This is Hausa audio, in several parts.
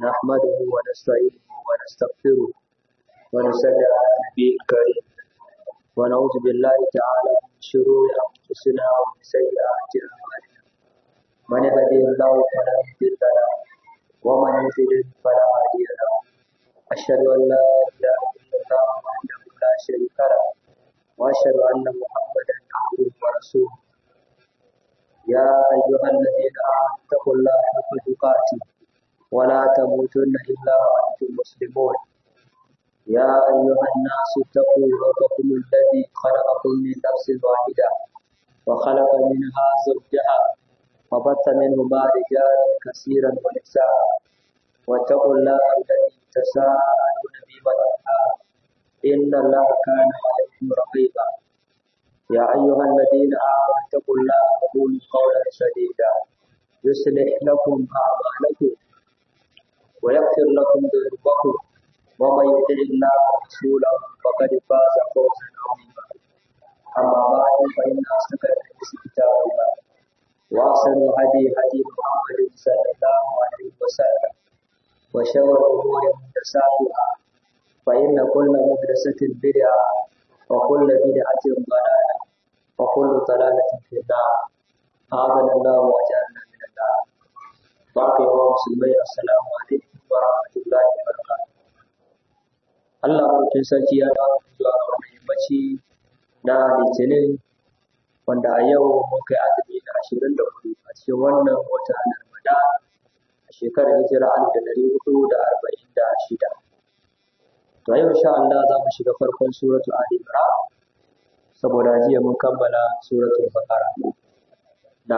نحمده ونستعينه ونستغفره ونصلي على النبي الكريم ونعوذ بالله تعالى من شرور أنفسنا ومن سيئات أعمالنا من يهده الله فلا مضل له ومن يضلل فلا هادي له أشهد أن لا إله إلا الله وحده لا شريك له وأشهد أن محمدا عبده ورسوله يا أيها الذين آمنوا اتقوا الله حق تقاته ولا تموتن إلا وأنتم مسلمون يا أيها الناس اتقوا ربكم الذي خلقكم من نفس واحدة وخلق منها زوجها وبث منهما رجالا كثيرا ونساء واتقوا الله الذي تساءلون به والأرحام إن الله كان عليكم رقيبا يا أيها الذين آمنوا اتقوا الله وقولوا قولا سديدا يصلح لكم أعمالكم ويغفر لكم ذنوبكم ومن يطع الله ورسوله فقد فاز فوزا عظيما أما بعد فإن أصدق الحديث كتاب الله وأحسن الهدي هدي محمد صلى الله عليه وسلم وشر الأمور محدثاتها فإن كل محدثة بدعة وكل بدعة ضلالة وكل ضلالة في النار أعاذنا الله وأجعلنا من النار باقي ومسلمين السلام عليكم ورحمة الله وبركاته Allah mutum sarki ya dawo zuwa ga wannan yammaci na litinin wanda a yau mun kai azumi na ashirin da hudu a cikin wannan wata na Ramadan a shekarar hijira alif da ɗari hudu da arba'in da shida. To yau insha Allah za mu shiga farkon suratu Ali Imran saboda jiya mun kammala suratul Baqara. Na.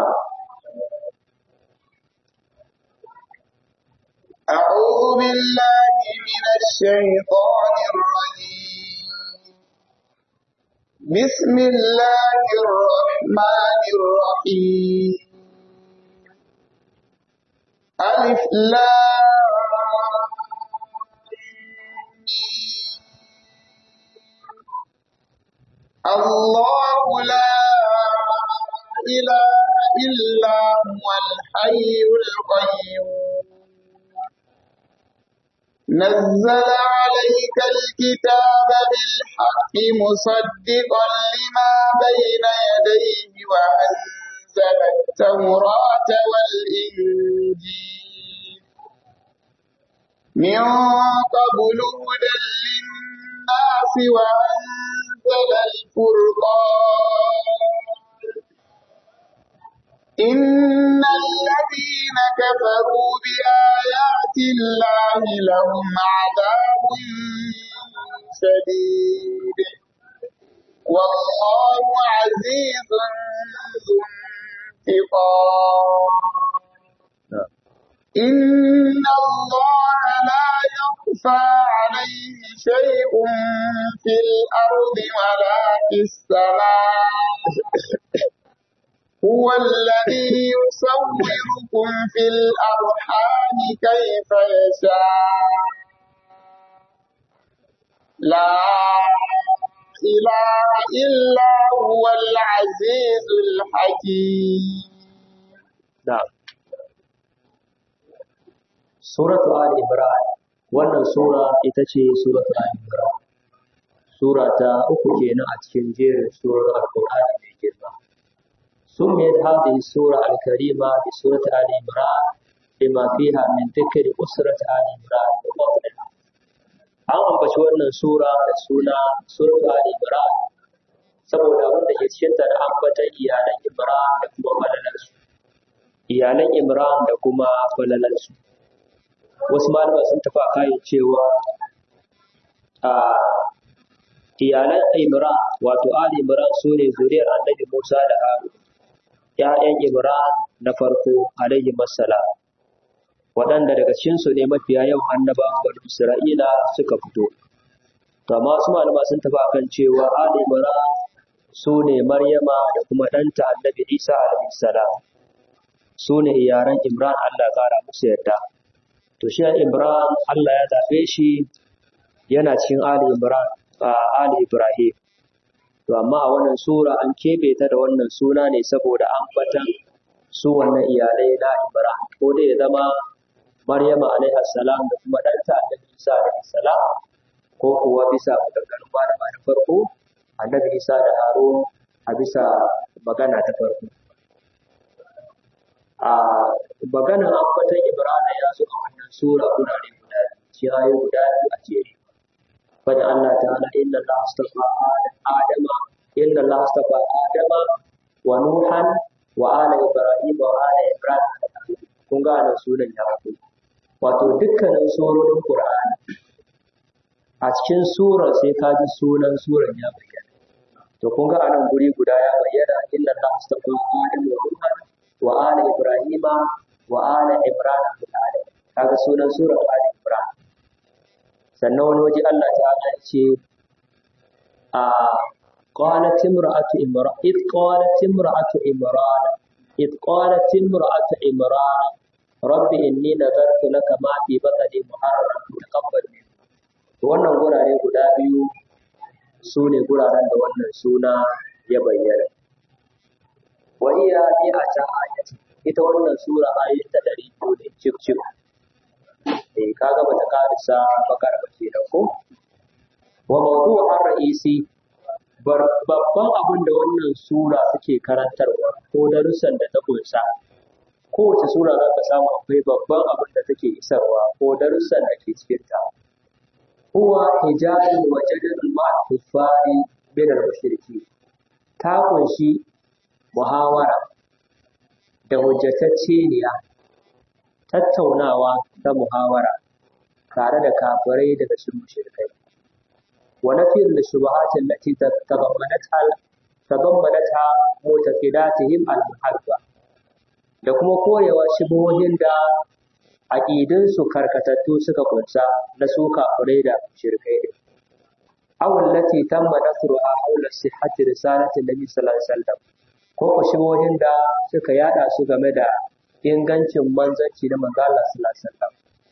أعوذ بالله من الشيطان الرجيم بسم الله الرحمن الرحيم ألف لام الله لا إله إلا هو الحي القيوم نزل عليك الكتاب بالحق مصدقا لما بين يديه وأنزل التوراة والإنجيل من قبل هدى للناس وأنزل الفرقان إن الذين كفروا بآيات الله لهم عذاب شديد والله عزيز ذو انتقام إن الله لا يخفى عليه شيء في الأرض ولا في السماء هو الذي يصوركم في الأرحام كيف يشاء لا إله إلا هو العزيز الحكيم نعم Suratu Ali Imran wannan sura ita ce Suratu Ali Imran Sura ta uku kenan a cikin jerin surar Al-Qur'ani mai girma سميت هذه السورة الكريمة بسورة آل عمران لما فيها من ذكر أسرة آل عمران وفضلها. An ambaci wannan sura da suna Suratu Ali Imran saboda abin da ke cikin ta da ambatan iyalan Imran da kuma falalarsu. Iyalan Imran da kuma falalarsu. Wasu malama sun tafi a kayan cewa a iyalan Imran wato Ali Imran su ne zuriyar Annabi Musa da Harun. ‘ya'yan Imran na farko alaihi masala, waɗanda daga cikinsu ne mafiya yawan annabawan bani Isra'ila suka fito. Kama su malama sun tafi akan cewa Ali Imran su ne Maryama da kuma ɗanta annabi Isa alaihi salam. Su ne iyaran Imran Allah ƙara musu yarda. To shi Imran Allah ya zaɓe shi yana cikin Ali Imran a Ali Ibrahim. To amma a wannan sura an keɓe ta da wannan suna ne saboda ambatan su wannan iyalai na Ibrahim ko dai ya zama Maryama alaiha salam da kuma ɗanta Annabi Isa alaihi salam ko kuwa bisa maganganun malama na farko Annabi Isa da Harun a bisa magana ta farko. A maganar ambatan Ibrahim ya zo a wannan sura gurare guda biyu, ayoyi guda biyu a jere. Fada Allah ta'ala inna Allah astafa Adama inna Allah astafa Adama wa Nuhan wa ala Ibrahim wa ala Ibrahim kun ga anan sunan ya fito. Wato dukkanin surorin Qur'ani a cikin surar sai ka ji sunan surar ya bayyana. To kun ga anan guri guda ya bayyana inna Allah astafa Adama wa Nuhan wa ala Ibrahim wa ala Ibrahim kaga sunan surar Ali Ibrahim. sannan wani waje Allah ta'ala ya ce a qalat imra'atu imran id qalat imra'atu imran id qalat imra'atu imran rabbi inni nadartu laka ma fi batni muharraran taqabbal minni to wannan gurare guda biyu su ne guraren da wannan suna ya bayyana wa iya bi a ta ayati ita wannan sura ayoyin ta ɗari biyu ne cif cif eh kaga bata karisa bakar ba kenan ko wa mawdu'ar ra'isi babban abin da wannan sura suke karantarwa ko darussan da ta kunsa kowace sura za ka samu akwai babban abin da take isarwa ko darussan da ke cikin ta huwa hijabun wa jadalul ma'a kuffari min al-mushriki ta kunshi muhawara da hujjatacceniya tattaunawa ta muhawara tare da kafirai daga cikin mushrikai wa nafiyar da shubuhatin lati tadammanatha tadammanatha mutaqidatihim al-muhabba da kuma korewa shubuhohin da aqidun su karkatattu suka kunsa na su kafirai da mushrikai ne aw allati tamma nasruha hawla sihhati risalati nabi sallallahu alaihi wasallam ko ko shubuhohin da suka yada su game da ingancin manzanci na manzo Allah sallallahu alaihi wasallam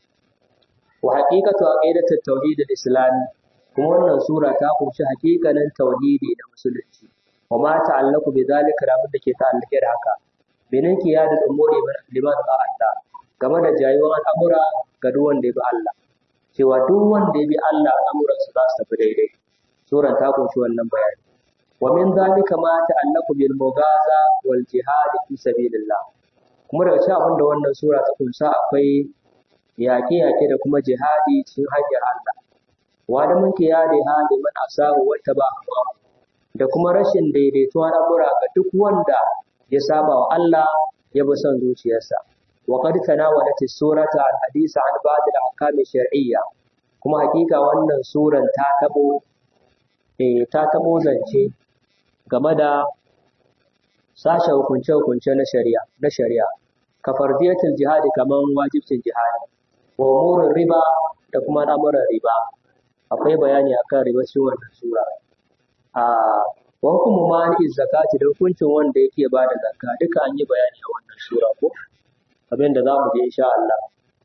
wa haqiqatu aqidatu tauhid al-islam kuma wannan sura ta kunshi haƙiƙanin tauhidi da musulunci wa ma ta'allaqu bi zalika da da ke ta'allake da haka binin qiyadul umuri liman Allah game da jayuwar al'amura ga duk wanda ya bi Allah cewa duk wanda ya bi Allah al'amuran su za su tafi daidai suran ta kunshi wannan bayani wa min zalika ma ta'allaqu bil mugaza wal jihad fi sabilillah kuma daga cikin abin da wannan sura ta kunsa akwai yaƙe-yaƙe da kuma jihadi cikin hanyar Allah wa da mun kiyade hali man asabu wata ba da kuma rashin daidaituwa al'amura ga duk wanda ya saba wa Allah ya bi son zuciyarsa wa qad tanawalat as-surata al-hadisa an ba'd al-ahkam shar'iyya kuma hakika wannan suran ta tabo eh ta tabo zance game da sashen hukunce-hukunce na shari'a na shari'a ka fardiyatul jihadi kaman wajibcin jihadi wa umurin riba da kuma al'amuran riba akwai bayani akan riba cikin wannan sura a wa hukumu mani zakati da hukuncin wanda yake ba da zakka duka an yi bayani a wannan sura ko abin da za mu je insha Allah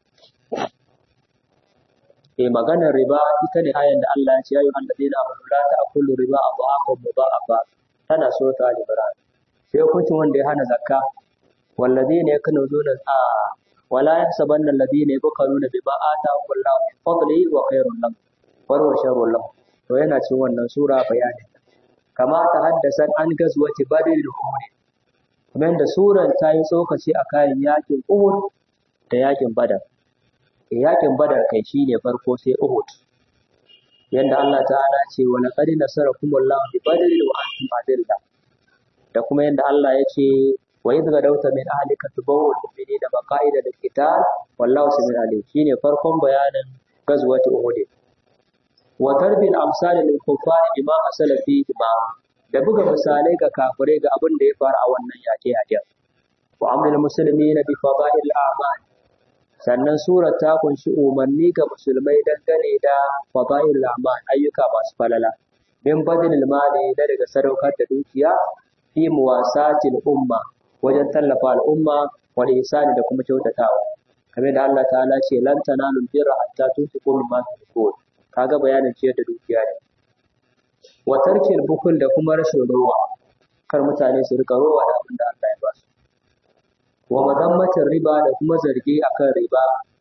eh maganar riba ita ne ayan da Allah ya ce ya ayyuhal ladina amanu la ta'kulu riba adhafan mudha'afa tana surata al-imran sai hukuncin wanda ya hana zakka walladina yakunuzuna a wala yahsabanna alladina yabkhaluna bima atahum Allahu min fadlihi wa khairun lahum wa huwa sharrun lahum to yana cikin wannan sura bayani kama ta haddasa an gazwati badr da uhud kamar da suran ta yi tsokaci a kayan yakin uhud da yakin badar yakin badar kai shine farko sai uhud yanda Allah ta'ala ce wa laqad nasarakumullahu bi badr wa antum adilla da kuma yanda Allah ya ce wa idh gadawta min ahlika tubawwil mu'minina maqa'ida lil qital wallahu sami'un alim shine farkon bayanin gazwati uhud wa darbil amsal lil kuffar bima asala fihi ma da buga misalai ga kafirai ga abin da ya faru a wannan yaƙe yaƙen wa amrul muslimina bi fadail a'mal sannan surar ta kunshi umarni ga musulmai dangane da fadail a'mal ayyuka masu falala min badilil mali da daga sadaukar da dukiya fi muwasatil umma wajen tallafa al'umma wal ihsani da kuma kyautatawa kamar da Allah ta'ala ce lan tanalul birra hatta tunfiqu mimma tuhibbun kaga bayanin ciyar da dukiya ne wa tarkil bukul da kuma rashin rowa kar mutane su rika rowa da abin da Allah ya ba su wa mazammatin riba da kuma zargi akan riba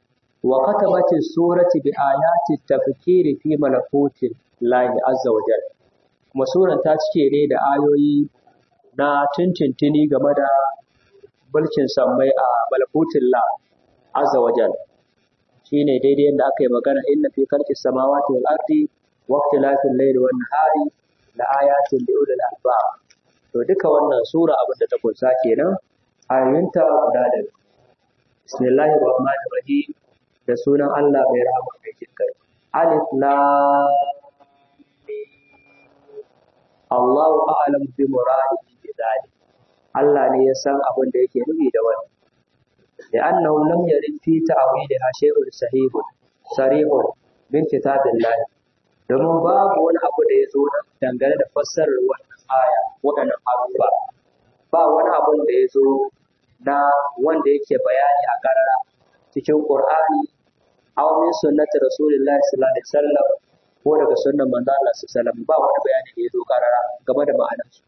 wa katabati surati bi ayati tafkiri fi malakuti lahi azza wa jalla kuma suran ta cike ne da ayoyi na tintintini game da mulkin sammai a malakutin la azza wa jalla shine daidai yadda aka yi magana inna fi khalqi samawati wal ardi wa ikhtilafil layli wan nahari la ayatin li ulil albab to duka wannan sura abin da ta kunsa kenan ayoyinta guda da bismillahir rahmanir rahim da sunan Allah mai rahama mai jin kai alif lam mim Allahu a'lam bi muradihi bi dhalik Allah ne ya san abin da yake nufi da wannan لأنه لم يرد في تعويلها شيء صحيح صريح من كتاب الله domin babu wani abu da ya zo dangane da fassarar wannan aya waɗannan abubuwa ba wani abun da ya zo na wanda yake bayani a karara cikin Qur'ani aw min sunnati rasulillahi sallallahu alaihi wasallam ko daga sunnan manzo Allah sallallahu alaihi wasallam ba wani bayani da ya zo karara game da ma'anarsu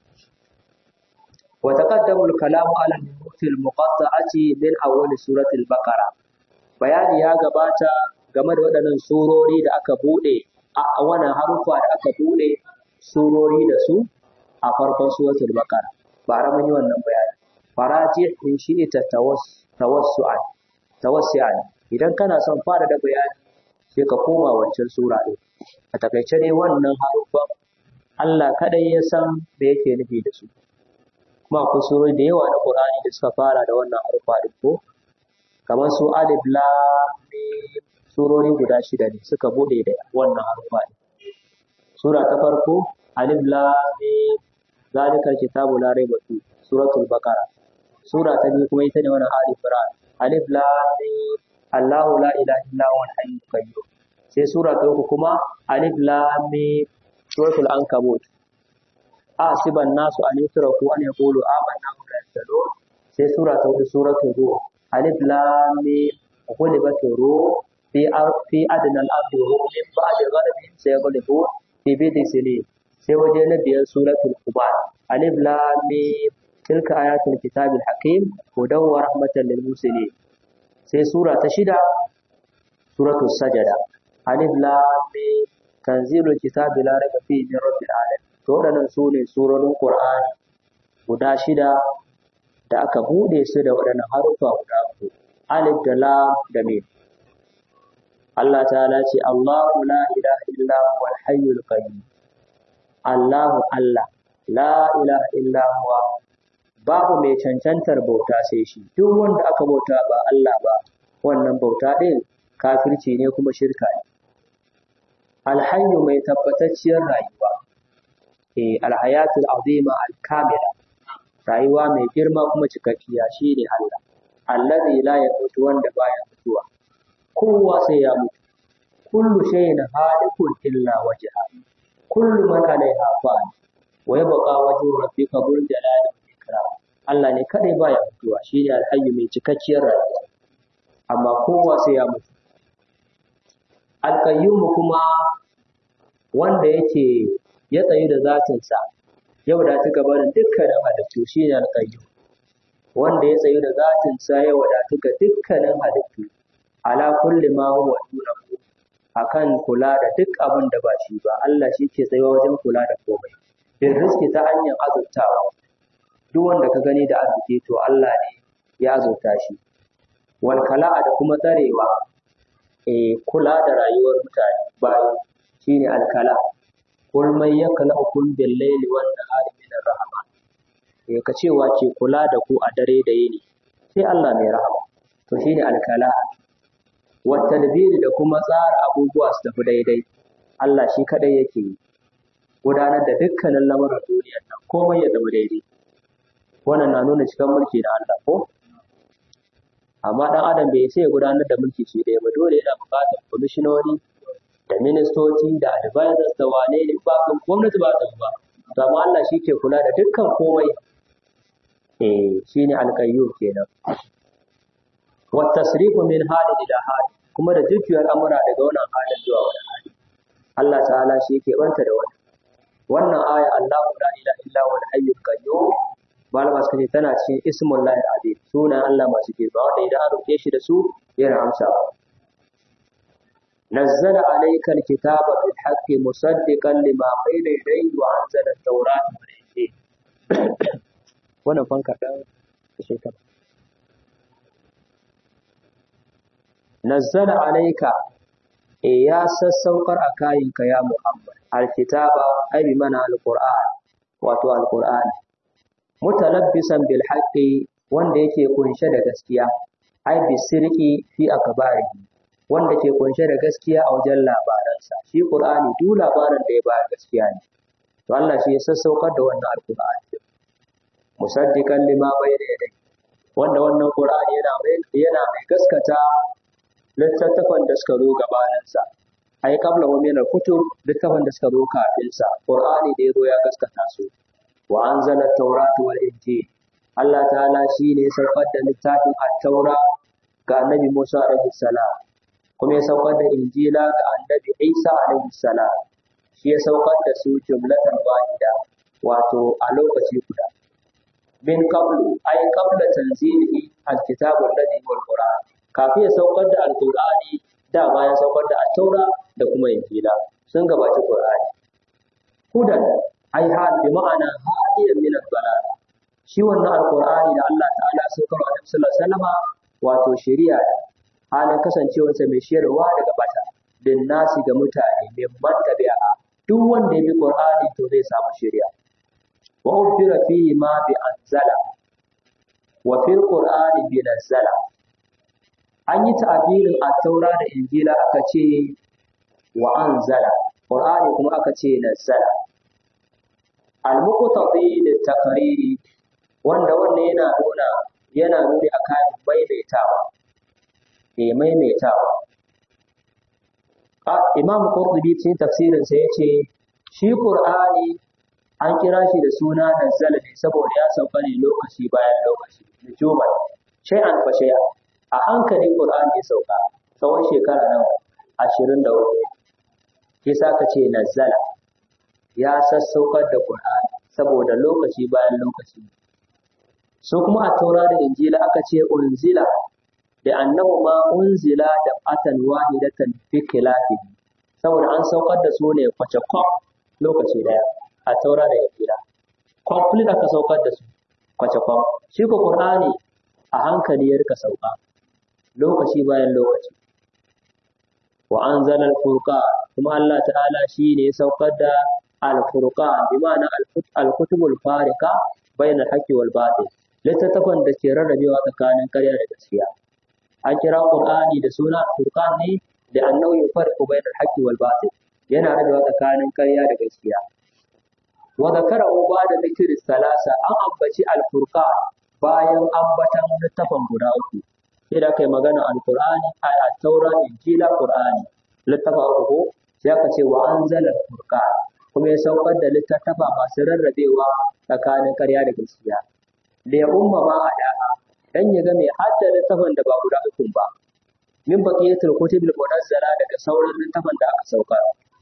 وتقدم الكلام على النقط المقطعة من أول سورة البقرة bayani ya gabata game da waɗannan surori da aka buɗe a wannan harufa da aka buɗe surori da su a farkon suratul baqara bara mun yi wannan bayani faraji in shi ita tawassu'an tawassi'an idan kana son fara da bayani sai ka koma wancan sura ɗin a takaice dai wannan harufan Allah kadai ya san me yake nufi da su kuma akwai surori da yawa na Qur'ani da suka fara da wannan harufa din ko kamar su alif lam mim surori guda shida ne suka bude da wannan harufa din sura ta farko alif lam mim zalika kitabu la raiba fi suratul baqara sura ta biyu kuma ita ne wannan alif ram alif lam mim Allahu la ilaha illa huwal hayyul qayyum sai sura ta uku kuma alif lam mim suratul ankabut asiban nasu an yutraku an yaqulu amanna wa la yaftanun sai sura ta hudu suratul ruh alif lam mim ghulibat ruh fi fi adna al-ardi wa hum min ba'di ghalabihim sayaghlibun fi bid'i sinin sai waje na biyar suratul qumar alif lam mim tilka ayatul kitabil hakim hudan wa rahmatan lil muslimin sai sura ta shida suratul sajada alif lam mim tanzilul kitabi la raiba fihi min rabbil alamin to waɗannan su ne surorin Qur'ani guda shida da aka buɗe su da waɗannan harufa guda uku alif da lam da mim Allah ta'ala ce Allahu la ilaha illa huwal hayyul qayyum Allahu Allah la ilaha illa huwa babu mai cancantar bauta sai shi duk wanda aka bauta ba Allah ba wannan bauta ɗin kafirci ne kuma shirka ne alhayyu mai tabbatacciyar rayuwa eh alhayatul azima alkamila rayuwa mai girma kuma cikakkiya shine Allah allazi la yamutu wanda baya mutuwa kowa sai ya mutu kullu shay'in halikun illa wajha kullu man alaiha fan wa yabqa wajhu rabbika dhul jalali wal ikram Allah ne kadai baya mutuwa shine alhayyu mai cikakkiyar rayuwa amma kowa sai ya mutu alqayyum kuma wanda yake ya tsayu da zatinsa ya wadatu gabanin dukkanin halittu shi ne alƙayyum wanda ya tsayu da zatinsa ya wadatu ga dukkanin halittu ala kulli ma huwa dunahu akan kula da duk abin da ba shi ba Allah shi ke tsayuwa wajen kula da komai bin rizki ta hanyar azurtawa duk wanda ka gani da arziki to Allah ne ya azurta shi wal kala'a da kuma tsarewa eh kula da rayuwar mutane bayan shine alkala kul man yaklaukum bil layli wan nahari min rahama eh ka cewa ke kula da ku a dare da yini sai Allah mai rahama to shine alkala wa tadbiri da kuma tsara abubuwa su tafi daidai Allah shi kadai yake yi gudanar da dukkanin lamarin duniyar nan komai ya zama daidai wannan na nuna cikin mulki na Allah ko amma dan adam bai sai ya gudanar da mulki shi ɗaya ba dole yana buƙatar kwamishinoni da ministoci da advisors da wane ne ba kan gwamnati ba ta ba to amma Allah shi ke kula da dukkan komai eh shine alqayyum kenan wa tasrifu min hali ila hali kuma da jujjuyar amura daga wannan halin zuwa wani hali Allah ta'ala shi ke banta da wannan wannan aya Allahu la ilaha illa huwa al-hayyul qayyum malama suka ce tana cikin ismul lahi azim sunan Allah masu girma wanda idan an roke shi da su yana amsa نزل عليك الكتاب بالحق مصدقا لما بين يديه وأنزل التوراة والإنجيل wannan fanka ɗan shekara nazzala alaika e ya sassaukar a kayinka ya Muhammad alkitaba ai bi mana alquran wato alquran mutalabbisan bil haqqi wanda yake kunshe da gaskiya ai bi sirqi fi akbarihi wanda ke kunshe da gaskiya a wajen labaransa shi qur'ani duk labarin da ya ba gaskiya ne to Allah shi ya sassaukar da wannan alqur'ani musaddiqan lima bayna yadayhi wanda wannan qur'ani yana mai yana mai gaskata littattafan da suka zo gabaninsa ai kabla wa min kutub littattafan da suka zo kafin sa qur'ani da yazo ya gaskata su wa anzala at-taurata wal injil Allah ta'ala shi ne saukar da littafin at-taura ga annabi Musa alaihi salam kuma ya saukar da injila ga annabi Isa alaihi salam shi ya saukar da su jumlatan wahida wato a lokaci guda min qablu ay qabla tanzili al-kitab alladhi huwa al-qur'an kafin ya saukar da alqur'ani da ma ya saukar da at-taura da kuma injila sun gabaci qur'ani hudan ai hal bi ma'ana hadiyan min ad-dalal shi wannan alqur'ani da Allah ta'ala ya saukar wa Annabi sallallahu alaihi wasallama wato shari'a halin kasancewarsa mai shirarwa daga bata bin nasi ga mutane mai man tabi'a duk wanda ya bi qur'ani to zai samu shari'a wa ubira fihi ma bi anzala wa fil qur'ani bi nazzala an yi ta'abirin at-taura da injila aka ce wa anzala qur'ani kuma aka ce nazzala al-muqtadi lit-taqriri wanda wannan yana nuna yana nuni akan maimaitawa eh maimaitawa Imam Qurtubi cikin tafsirinsa ya ce, Shi Ƙur'ani an kira shi da suna nazzala ne saboda ya sauka ne lokaci bayan lokaci, nujuman, shay'an fa shay'a. A hankali Ƙur'ani ya sauka tsawon shekara nawa ashirin da hudu. Kisa ka ce nazzala ya sassaukar da Ƙur'ani saboda lokaci bayan lokaci. Su kuma a taura da Injila aka ce unzila da annahu ma unzila da atan wahidatan fi khilafihi saboda an saukar da su ne kwace kwaf lokaci daya a taura da injila complete aka saukar da su kwace kwaf shi ko qur'ani a hankali ya rika sauka lokaci bayan lokaci wa anzala al-furqan kuma Allah ta'ala shi ne ya saukar da al-furqan bi ma'ana al-kutubul fariqa bayna al-haqqi wal batil littattafan da ke rarrabewa tsakanin ƙarya da gaskiya an kira Qur'ani da suna Furqan ne da annahu yufarqu bayna al-haqqi wal batil yana rabewa tsakanin ƙarya da gaskiya wa zakarahu ba'da dhikri salasa an ambaci al-Furqan bayan ambatan littafan guda uku sai da kai magana al-Qur'ani ay at-Taura Injila Qur'ani littafa uku ko sai aka ce wa anzala al-Furqan kuma ya saukar da littattafa masu rarrabewa tsakanin ƙarya da gaskiya da ya umma ma adaha dan ya ga mai hadda littafin da ba guda uku ba min baqiyatul kutubil munazzala daga sauran littafin da aka saukar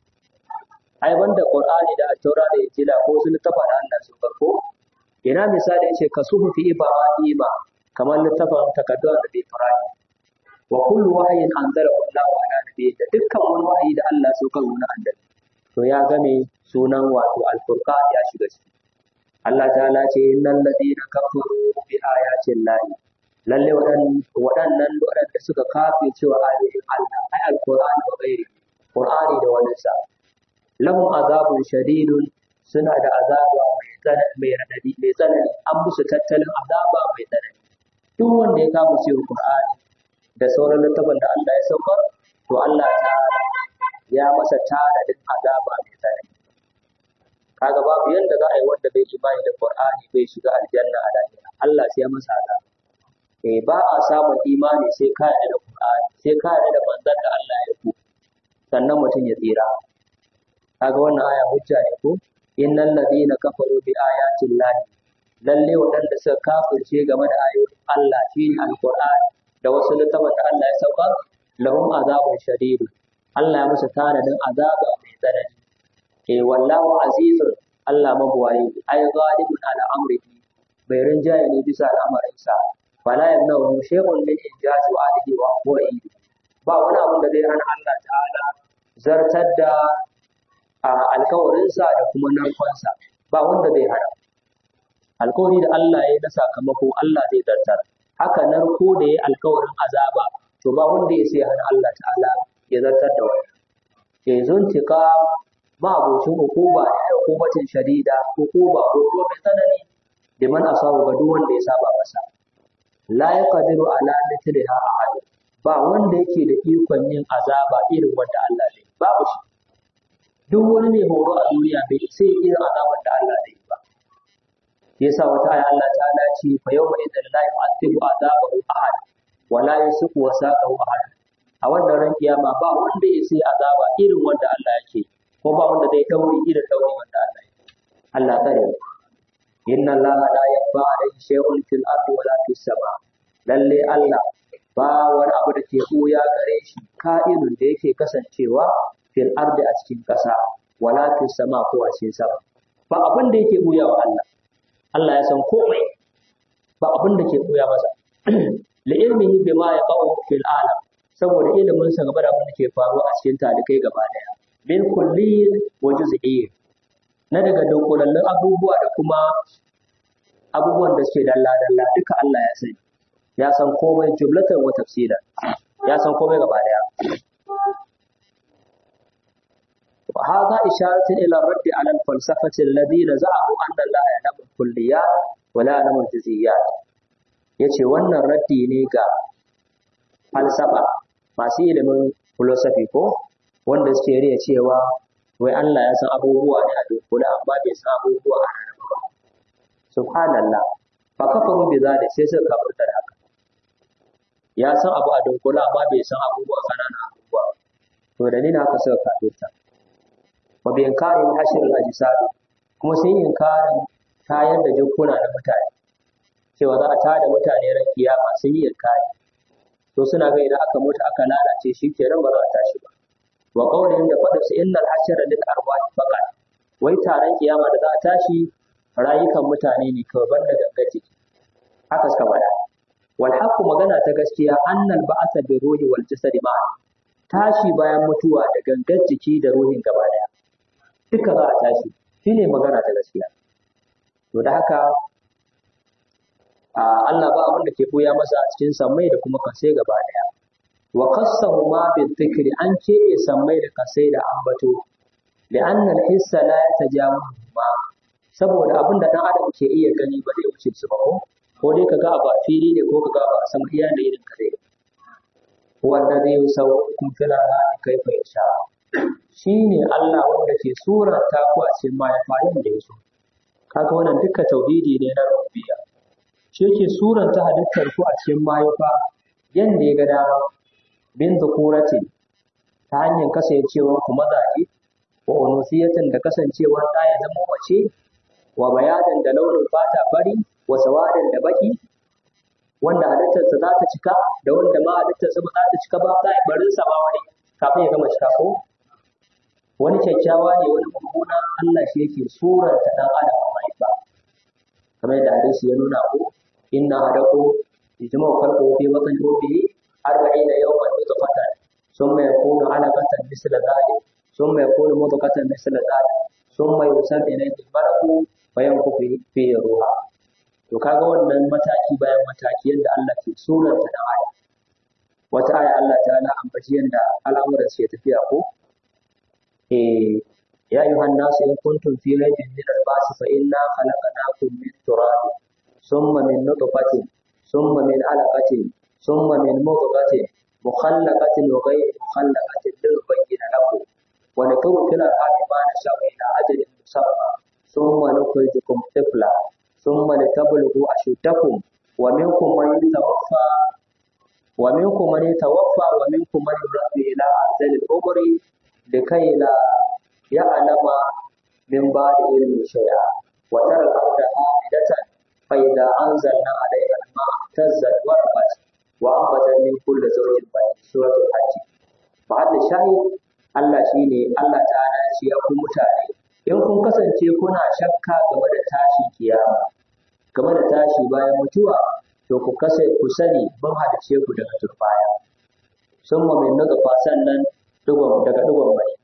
ai banda qur'ani da at-taura da injila ko su littafin da Allah saukar ko ina misali yace kasuhu fi ibrahima kamar littafin takaddun da ibrahim wa kullu wahyin anzalahu Allah ala nabiyyi da dukkan wani wahayi da Allah saukar wani annabi to ya game sunan wato al-furqan ya shiga ciki Allah ta'ala ce innal ladina kafaru bi ayatin lahi lalle waɗannan waɗanda suka kafe cewa ayoyin Allah ai alqur'ani wa ghairi qur'ani da wani sa lahum azabun shadidun suna da azaba mai tsanani mai radadi mai tsanani an musu tattalin azaba mai tsanani duk wanda ya kama cewa qur'ani da sauran littafin da Allah ya saukar to Allah ta'ala ya masa tanadin azaba mai tsanani kaga babu yanda za a yi wanda bai imani da Qur'ani bai shiga aljanna a lahira Allah sai ya masa haka eh ba a samun imani sai ka yarda da Qur'ani sai ka yarda da manzon da Allah ya ku sannan mutum ya tsira kaga wannan aya hujja ne ko innal ladina kafaru bi ayatin lahi lalle waɗanda suka kafirce game da ayoyin Allah shine alqur'ani da wasu littafan da Allah ya sauka lahum azabun shadid Allah ya musu tanadin azaba mai tsanani ke wallahu azizun Allah mabuwayi ai ghalibun ala amrihi bai rinjaye ne bisa al'amarin sa fala yamnahu shay'un min injazi wa alihi wa qawli ba wani abu da zai hana Allah ta'ala zartar da alkawarinsa da kuma narkonsa ba wanda zai hana alkawari da Allah ya na sakamako Allah zai zartar haka narko da ya alkawarin azaba to ba wanda ya sai hana Allah ta'ala ya zartar da wani ya zuntika ma'abocin hukuma da hukumatin shadida hukuma ko kuma mai tsanani da man asabu ga duk wanda ya saba masa la yaqdiru ala mithliha ahad ba wanda yake da ikon yin azaba irin wanda Allah zai babu shi duk wani mai horo a duniya bai sai irin azabar da Allah zai ba yasa wata aya Allah ta'ala ce fa yawma idan la yu'adhibu azabahu ahad wa la yusiqu wasaqahu ahad a wannan ran kiyama ba wanda ya sai azaba irin wanda Allah yake ko ba wanda zai dauri irin dauri wanda Allah yake Allah tsare inna Allah la yakfa alayhi shay'un fil ardi wa la fis sama lalle Allah ba wani abu da ke ɓuya gare shi ka'inun da yake kasancewa fil ardi a cikin ƙasa wala fis sama ko a cikin sama ba abin da yake ɓuya wa Allah Allah ya san komai ba abin da ke ɓuya masa li ilmihi bima yaqau fil alam saboda ilimin sa game da abin da ke faruwa a cikin talikai gaba daya bil kulliyyin wa juz'iyyin na daga dunkulallun abubuwa da kuma abubuwan da suke dalla dalla duka Allah ya sani ya san komai jumlatan wa tafsila ya san komai gaba daya وهذا إشارة إلى الرد على الفلسفة الذين زعموا أن الله يعلم الكليات ولا يعلم الجزئيات yace wannan raddi ne ga falsafa masu ilimin philosophy ko wanda suke riya cewa wai Allah ya san abubuwa ne a dunkule amma bai san abubuwa a rarraba ba subhanallah fa kafaru bi zalik sai suka kafirta da haka ya san abu a dunkule amma bai san abubuwa kanana abubuwa to da ni na haka suka kafirta wa bi inkarin hashr al-ajsad kuma sai inkarin tayar da jikuna da mutane cewa za a tada mutane ran kiyama sun yi inkari to suna ga idan aka mutu aka lalace shi kenan ba za a tashi ba wa qawlin da fadin su innal hashr lil arwah faqat wai taron kiyama da za a tashi rayukan mutane ne kawai banda gangar jiki haka suka faɗa wal haqqu magana ta gaskiya annal ba'atha bi ruhi wal jasadi ma'a tashi bayan mutuwa da gangar jiki da ruhin gaba daya duka za a tashi shine magana ta gaskiya to da haka Allah ba abin da ke koya masa a cikin sammai da kuma kasai gaba daya wa qassahu ma bil dhikri an ce sammai da kasai da ambato li'anna al-hissa la yatajawazu ma saboda abin da dan adam ke iya gani ba zai wuce su ba ko ko dai kaga abu a fili ne ko kaga abu a sama iya da irin kare wanda zai sauƙin fil arhami kaifa yasha shine Allah wanda ke surata ku a cikin mahaifa da ya so kaga wannan duka tauhidi ne na rububiyya shi yake suranta halittar ku a cikin mahaifa yanda ya ga dama bin dhukurati ta hanyar kasancewar ku mazaje wa unusiyatan da kasancewar ɗa ya zama mace wa bayadan da launin fata fari wa sawadan da baki wanda halittarsa za ta cika da wanda ma halittarsa ba za ta cika ba za a barin sa ma wani kafin ya gama cika ko wani kyakkyawa ne wani mummuna Allah shi yake suranta dan adam a mahaifa kamar yadda hadisi ya nuna ko inna hadaku yajma'u khalqu fi batni ummihi arba'ina yawman nutfatan thumma yakunu 'alaqatan misla dhalik thumma yakunu mudghatan misla dhalik thumma yusabu ilayhi malaku fa yanfuku fi ruha to kaga wannan mataki bayan mataki yadda Allah ke suranta dan adam wata aya Allah ta'ala ambaci yadda al'amuran su ya tafiya ko eh يا أيها الناس إن كنتم في ريب من البعث فإنا خلقناكم من تراب ثم من نطفة ثم من علقة ثم من مضغة مخلقة وغير مخلقة لنبين لكم ونكون في الأرحام ما نشاء إلى أجل مسمى ثم نخرجكم طفلا ثم لتبلغوا أشدكم ومنكم من يتوفى ومنكم من يتوفى ومنكم من يرد إلى أرذل العمر لكي لا يعلم من بعد علم شيئا وترى الأرض هامدة فإذا أنزلنا عليها الماء اهتزت وربت وأنبتت من كل زوج بهيج سورة الحج فهذا الشاهد Allah shi ne Allah ta'ala ya ce ya ku mutane in kun kasance kuna shakka game da tashi kiyama game da tashi bayan mutuwa to ku kasa ku sani mun hadace ku daga turbaya sun ma min daga sannan dugon daga dugon mai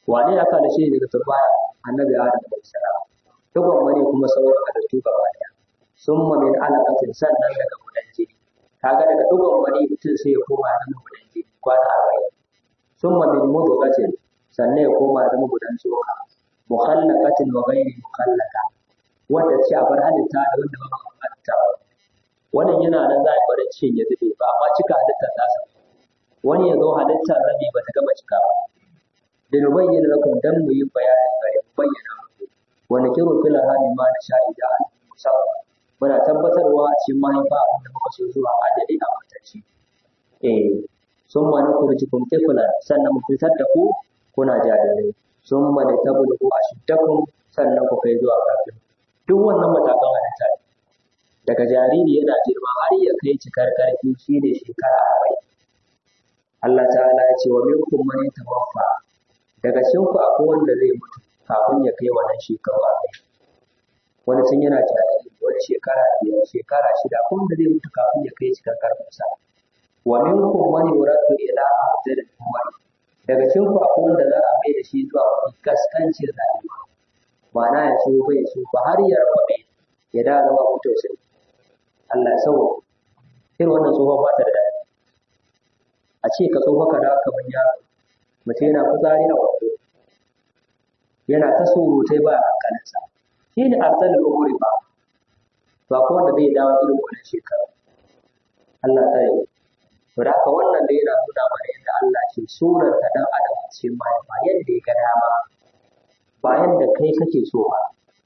wane aka halice shi daga turbaya annabi adam alaihi salam dugon wani kuma sauran halittu gaba daya summa min alaqatin sannan daga gudan jini kaga daga dugon wani mutum sai ya koma ya zama gudan jini kwana arba'in summa min mudghatin sannan ya koma ya zama gudan tsoka mukhallaqatin wa ghairi mukhallaqa wanda ce a bar halitta da wanda ba a halitta ba wannan yana nan za a bar cikin ya zube ba amma cika halittar nasa wani ya zo halittar rabi ba ta gama cika ba da nubayyana lakum dan mu yi bayanin gare mu bayyana muku wa nakiru fil hali ma da sha'ida al musamman muna tabbatarwa a cikin mahaifa da muka so zuwa ajali a matacci eh sun ma nukurjikum tiflan sannan mu fitar da ku kuna jarirai sun ma da tabulku a shiddakum sannan ku kai zuwa kafin duk wannan matakan halitta ne daga jariri yana girma har ya kai cikar karfi shi ne shekara arba'in Allah ta'ala ya ce wa minkum man yatawaffa daga cikin ku akwai wanda zai mutu kafin ya kai wannan shekaru arba'in wani tun yana jariri wani shekara biyar shekara shida ko wanda zai mutu kafin ya kai cikar karfinsa wa minkum man yuraddu ila ardil umar daga cikin ku akwai wanda za a mai da shi zuwa mafi kaskancin rayuwa ma'ana ya so bai so ba har ya rabe ya da zama mutu sai Allah ya sauwa irin wannan tsohon ba ta da daɗi a ce ka tsoho ka dawo kamar yaro mutum yana fitsari a wando yana ta surutai ba a hankalinsa shi ne arzalin umuri ba ba ko wanda zai dawo irin wannan shekaru Allah ta yi to da haka wannan da yana nuna mana yadda Allah ke surarta dan adam a cikin mahaifa yadda ya ga dama ba yadda kai kake so ba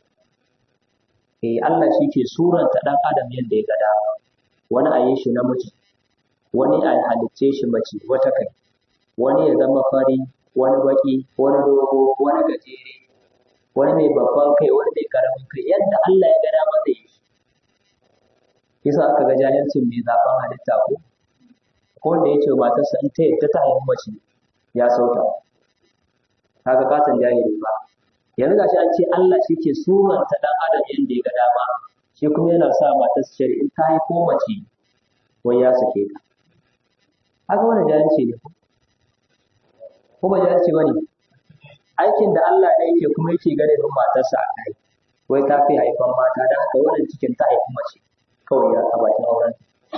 eh Allah shi ke surarta dan adam yadda ya ga dama wani a yi shi namiji wani a halicce shi mace wata kai wani ya zama fari wani baki wani dogo wani gajere wani mai babban kai wani mai karamin kai yadda Allah ya ga dama da yi yasa aka ga jahilcin mai zaben halitta ko ko wanda ya ce matarsa in ta yadda ta haifi mace ya sauta kaga katon jahili ba yanzu gashi an ce Allah shi ke suranta dan adam yadda ya ga dama shi kuma yana sa matarsa shari in ta haifo mace wai ya sake ta haka wani jahilci ne ko ba jahilci ba ne aikin da Allah ne yake kuma yake gane don matarsa a kai wai ta fi haifan mata da haka wannan cikin ta haifi mace kawai ya a bakin auren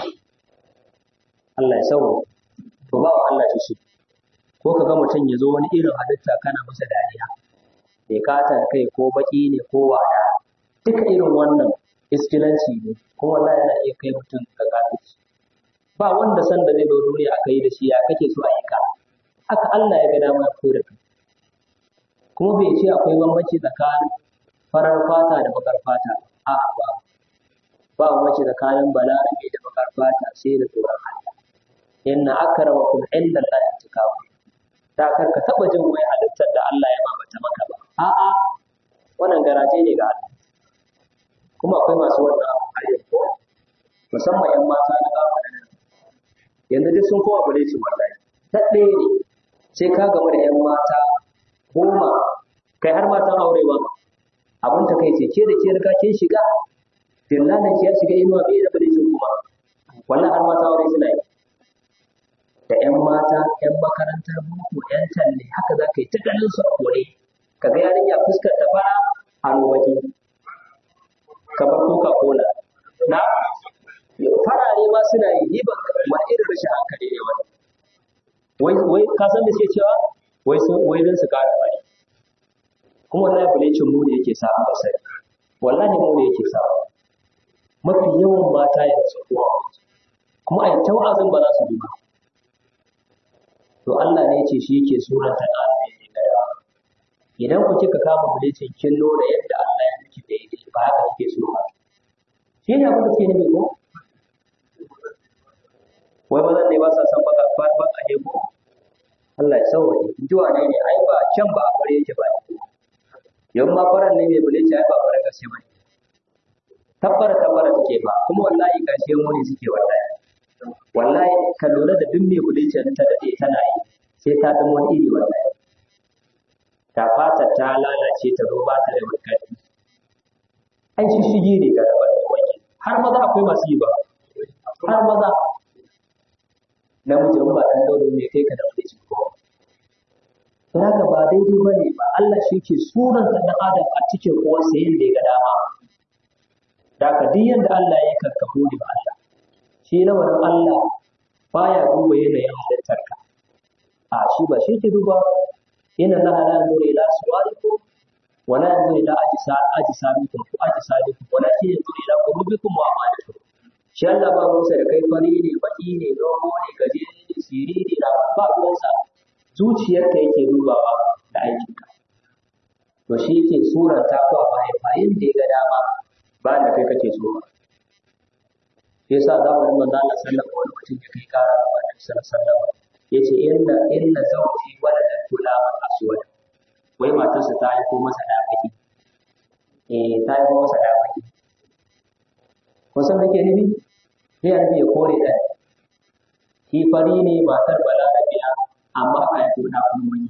Allah ya sauwa to ba wa Allah shi ko ka ga mutum ya zo wani irin halitta kana masa dariya bai kata kai ko baki ne ko wada duka irin wannan iskilanci ne kuma wallahi yana iya kai mutum ga kafirci ba wanda san da zai zo duniya aka yi da shi ya kake so a yi ka haka Allah ya ga dama ya fito da kai kuma bai ce akwai bambanci tsakanin farar fata da bakar fata a'a ba ba bambanci tsakanin balarabe da bakar fata sai da tsoron Allah inna akramakum inda Allah yatakawu da kar ka taba jin wai halittar da Allah ya mamata maka ba a'a wannan garaje ne ga Allah kuma akwai masu wannan abu a yanzu musamman yan mata na zamanin nan yanzu duk sun kowa bare su wallahi ta ɗaya ne sai ka gama da yan mata goma kai har matan aure ba abin ta kai ce ke da ke riga kin shiga dillalan ki ya shiga inuwa bai da bare kuma wallahi har mata aure suna yi da ‘yan mata, ‘yan makarantar boko, ‘yan talle, haka za ka yi ta ganin su a kore, ka ga yarinya fuskar ta fara hannu waje, kamar Coca-Cola. Na, farare ma suna yi, ni ban ma irin rashin hankali ne wani. Wai, wai, ka san da suke cewa? Wai, wai don su kara fari. Kuma wallahi bulecin mu ne yake sa a basari. Wallahi mu ne yake sa. Mafi yawan mata yanzu kuwa. Kuma a yi ta wa'azin ba za su bi ba. to Allah ne ce shi yake suranta ƙarfi ne da yawa idan ku kika kama bulicin kin nuna yadda Allah ya miki daidai ba haka kike so ba shi ne abin da ke nufi ko wai bazan ne ba sa san baka ba ba a ne ko Allah ya sauwaje juwa ne ne ai ba can ba a bare yake ba yan ma faran ne mai bulici ai ba fara gaske ba tabbara tabbara take ba kuma wallahi gashi mu ne suke wallahi wallahi ka lura da duk mai bulicin ta dade tana yi sai ta zama wani iri wallahi ta fata ta lalace ta zo ba ta da makari ai shi shige ne ga rabar wani har maza akwai masu yi ba har maza namiji in ba dan dauro ne kai ka da bulicin ko don haka ba daidai ba ne ba Allah shi ke suran ɗan adam a cikin uwarsa yadda ya ga dama da haka duk yadda Allah ya karkafu ne ba Allah shi lamarin Allah baya duba yanayin halittarka a shi ba shi ke duba yana na ala yanzu ila suwarikum wala yanzu ila ajisa ajisamikum ko ajisadikum wala shi yanzu ila qulubikum wa amalikum shi Allah ba ruwansa da kai fari ne baki ne dogo ne gajere ne siriri na ba ruwansa zuciyarka yake dubawa da aikinka to shi yake suranta ko a mahaifayin da ya ga dama ba da kai kake so ba shi yasa zamanin manzo Allah sallallahu alaihi wasallam ya kai kara wa Annabi sallallahu alaihi wasallam yace inna inna zawji waladan gulaman aswad wai matarsa ta haifo masa da baki eh ta haifo masa da baki kun san kake nufi sai annabi ya kore da shi fari ne matar balarabiya amma a yanzu da kuma wani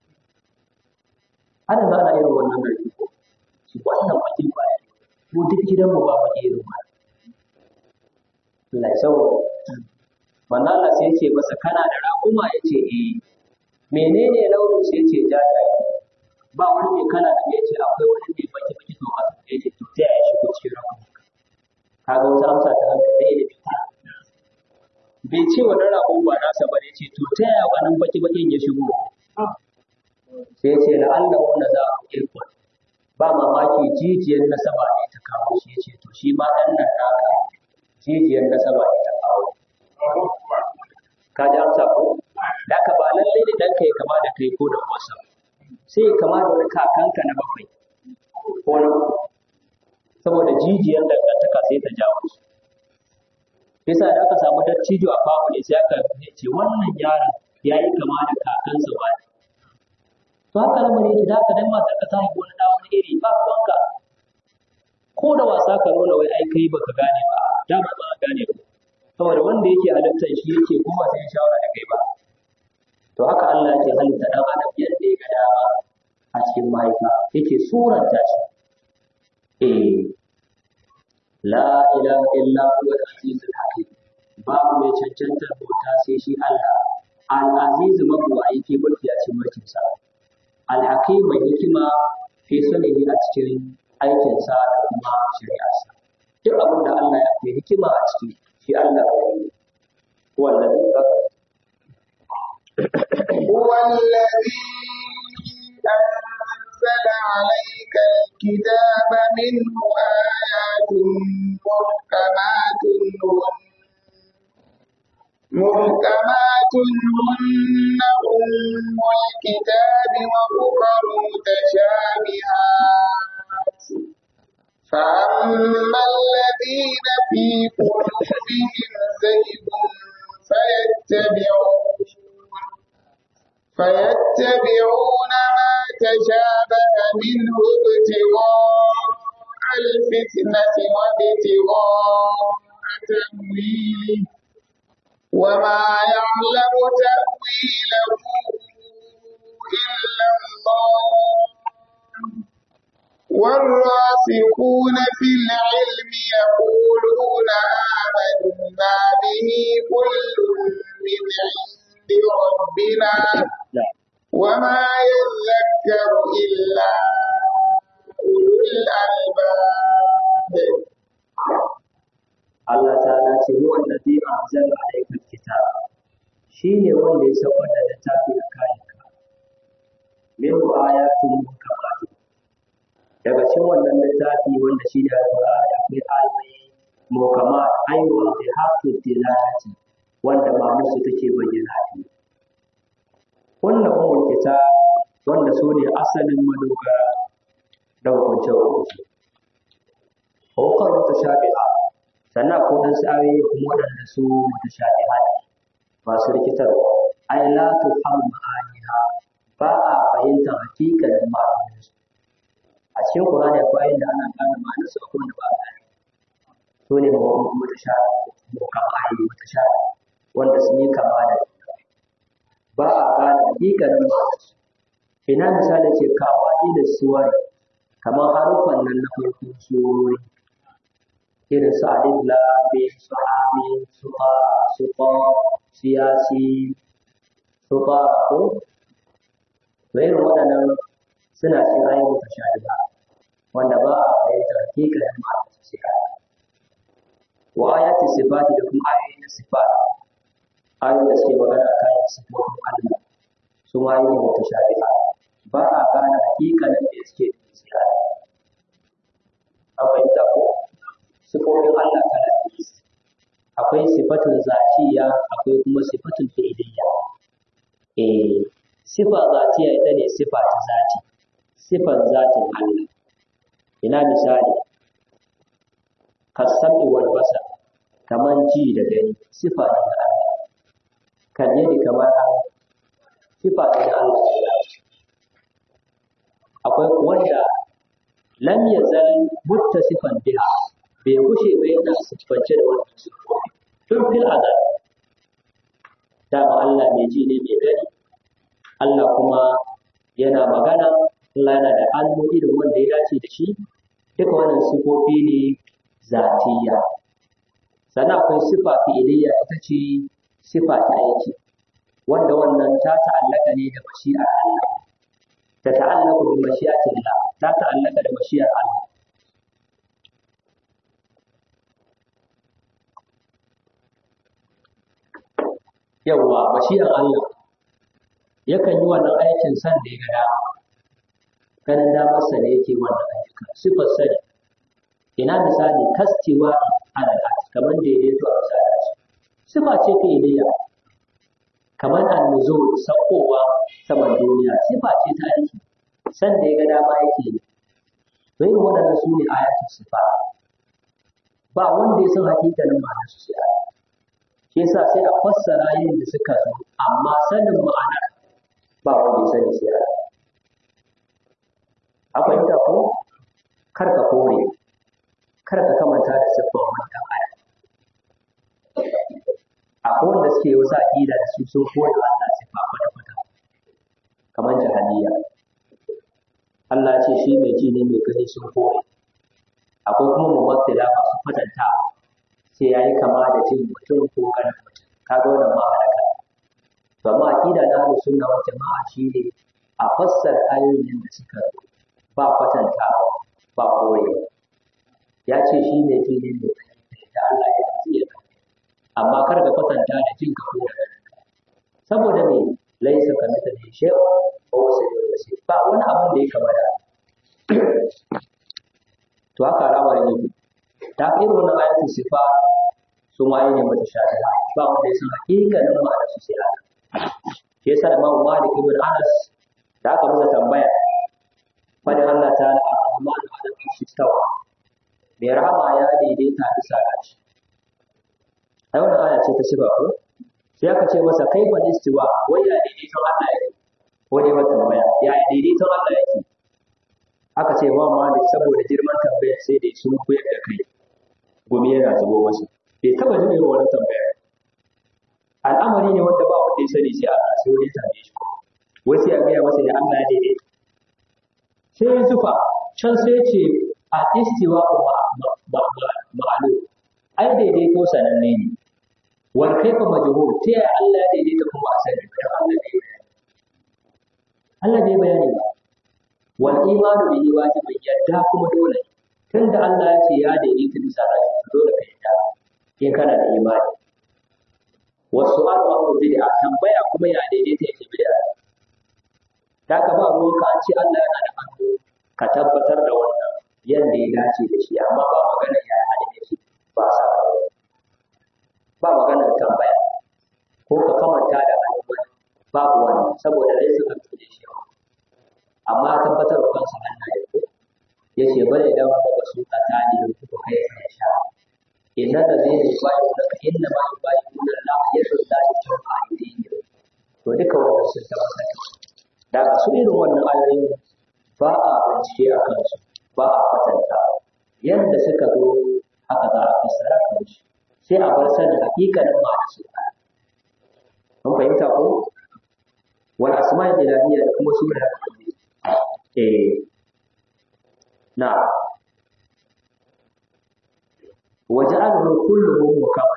ana za a irin wannan garki ko shi wannan bakin ba mu duk gidanmu ba baki irin ba Allah ya sauwa manzo Allah sai ya ce masa kana da raƙuma ya ce eh menene launin sai ya ce jajaye ba wani mai kala da ya ce akwai wani mai baki baki to haka ya ce to ta ya shigo cikin raƙuma kaga wata amsa ta ranka ɗaya da bita bai ce wa raƙon ba nasa ba ne ce to ta yaya wannan baki bakin ya shigo sai ya ce la'alla wanda za a irkon ba mamaki jijiyar nasaba ne ta kawo shi ya ce to shi ma ɗan nan naka jijiyar nasaba ne ta kawo ka ji amsa ko da ka ba lalle ne ɗanka ya kama da kai ko da wasa sai ya kama da wani kakanka na bakwai ko na uku saboda jijiyar dangantaka sai ta jawo su yasa da aka samu dattijo a famu ne sai aka ce wannan yaron ya yi kama da kakansa ba ne to haka lamari yake da haka dan matar ka ta haifi wani da wani iri ba ruwanka ko da wasa ka nuna wai ai kai baka gane ba da ba ba gane ba saboda wanda yake halittar shi yake kuma sai shawara da kai ba to haka Allah yake halitta dan adam yadda ya ga dama a cikin mahaifa yake suranta shi eh la ilaha illa huwa al-azizul hakim babu mai cancantar bauta sai shi Allah al-aziz mabuwayi ke mulki a cikin mulkin sa al-hakim mai hikima fi sanihi a cikin aikin sa da kuma shari'arsa duk abin da Allah ya fi hikima a ciki shi Allah ya yi wallahi هو الذي أنزل عليك الكتاب منه آيات محكمات هن محكمات هن أم الكتاب وأخر متشابهات فأما الذين في قلوبهم زيغ فيتبعون فيتبعون ما تشابه منه ابتغاء الفتنة وابتغاء تأويله وما يعلم تأويله إلا الله والراسخون في العلم يقولون آمنا به كل من عند ربنا وما يذكر إلا أولو الألباب Allah ta'ala ce huwa allazi anzala alayka alkitab shine wanda ya saukar da littafi a kayanka min ayatin muhkamatun daga cikin wannan littafi wanda shi ne alqur'ani akwai ayoyi muhkamat ayyuha bi haqqi tilalati wanda ma'anarsu take bayyana ne wannan ummul kitab wanda su ne asalin madogara da hukunce hukunce hukar mutashabiha sannan ko dan ayoyi kuma waɗanda su mutashabiha ne masu rikitarwa ai la tuhamu ma'aniha ba a fahimtar hakikanin ma'anoninsu a cikin Qur'ani akwai inda ana gane ma'anarsu akwai wanda ba a gane su ne mutashabiha mutashabiha wanda sun yi kama da juna ba a gane hakikanin ma'anarsu ina misali ce kawa da suwar kamar haruffan nan na farkon surori irin su alif lam mim su amin su qa su qa su yasin su qa ko to irin waɗannan suna cikin ayoyin mutashabiha wanda ba a fahimtar hakikanin ma'anar su sai aya wa ayati sifati da kuma ayoyi na sifat ayoyin da suke magana kan sifofin Allah su ma ayoyi mutashabiha ba a gane hakikanin da suke da sai aya an fahimta ko sifofin Allah kala biyu akwai sifatun zatiya akwai kuma sifatun fi'iliyya eh sifa zatiya ita ne sifa ta zati sifan zatin Allah ina misali kasami wal basar kaman ji da gani sifa ne na Allah kan yadda kamar Allah sifa ne na Allah akwai wanda lam yazal muttasifan biha bai kushe ba yana siffance da wannan siffofi tun fil azal dama Allah mai ji ne mai gani Allah kuma yana magana Allah yana da hannu irin wanda ya dace da shi duka wannan sifofi ne zatiya sannan akwai sifa fi'iliya ita ce sifa ta aiki wanda wannan ta ta'allaka ne da mashi'ar Allah ta ta'allaka bi mashi'atillah ta ta'allaka da mashi'ar Allah yawwa mashi'ar Allah yakan yi wannan aikin san da ya ga dama ganin damarsa ne yake wannan ayyuka sifar sani ina misali kastewa alal arsh kamar daidaito a bisa arsh sifa ce ta iliya kamar annuzul sakowa saman duniya sifa ce ta aiki san da ya ga dama yake yi to yin waɗannan su ne ayatul sifa ba wanda ya san hakikanin ma'anar su sai aya shi yasa sai a fassara yin da suka zo amma sanin ma'anar ba wanda ya sani sai aya a fahimta ko kar ka kore kar ka kamanta da siffar wannan aya akwai wanda suke wasu aƙida da su sun kore Allah siffa kwata-kwata kamar jahiliya Allah ce shi mai ji ne mai gani sun kore akwai kuma mumattila masu kwatanta sai ya yi kama da jin mutum ko ganin mutum kaga wannan ma halaka to amma aqida na ahlus sunna wal jama'a shine a fassara ayoyin da suka zo ba kwatanta ba koyi ya ce shi ne ji ne mai gani da Allah ya ji ya amma kar ka kwatanta da jin ka ko da ganin ka saboda me laisa kamithlihi shay'un wa huwa samiul basir ba wani abin da ya kama da to haka al'amarin yake ta fi irin wannan ayatul sifa sun waye ne mata shafi'a ba wanda ya san hakikanin ma'anar su sai Allah shi yasa Imam Malik ibn Anas da aka masa tambaya fadin Allah ta'ala ar-Rahman ala al-arshi istawa mai rahama ya daidaita bisa gashi ai wannan aya ce ta sifa ko sai aka ce masa kai ba istiwa wai ya daidaiton Allah yake ko dai mata tambaya ya daidaiton Allah yake aka ce ma malik saboda girman tambayar sai dai sun koyar da kai gumi yana zubo masa bai taba jin irin wannan tambayar al'amari ne wanda ba wanda ya sani sai Allah sai wani ya tambaye shi wai sai a gaya masa da Allah ya daidaita sai ya zufa can sai ce a istiwa ma'alu ai daidaito sananne ne wal kaifa majhul ta yaya Allah ya daidaita kuma a sani dan Allah bai bayani Allah bai bayani ba wal imanu bihi wajibin yadda kuma dole tunda Allah ya ce ya daidaita bisa rashi dole ka yadda in kana da imani wasu al'amuru bid'a tambaya kuma ya daidaita yake bid'a ta ka ba ruwanka an ce Allah yana da hannu ka tabbatar da wannan yadda ya dace da shi amma ba magana ya hada da shi ba sa ba maganar tambaya ko ka kamanta da hannun wani babu wani saboda dai suka tuje shi amma tabbatar da kansa Allah ya ko ya ce bare da ba ba su ka ta ni ku kai sai sha inna da zai yi ba da ka inna ma ba yi da Allah ya so da shi ta ba yi to duka wannan sun tabbatar da ka su irin wannan ayoyin ba a bincike a kansu ba a kwatanta yadda suka zo haka za a fassara kansu sai a bar sanin hakikanin ma'anar su mun fahimta ko wal asma'il ilahiyya da kuma sunan eh na وجعله كله مكمل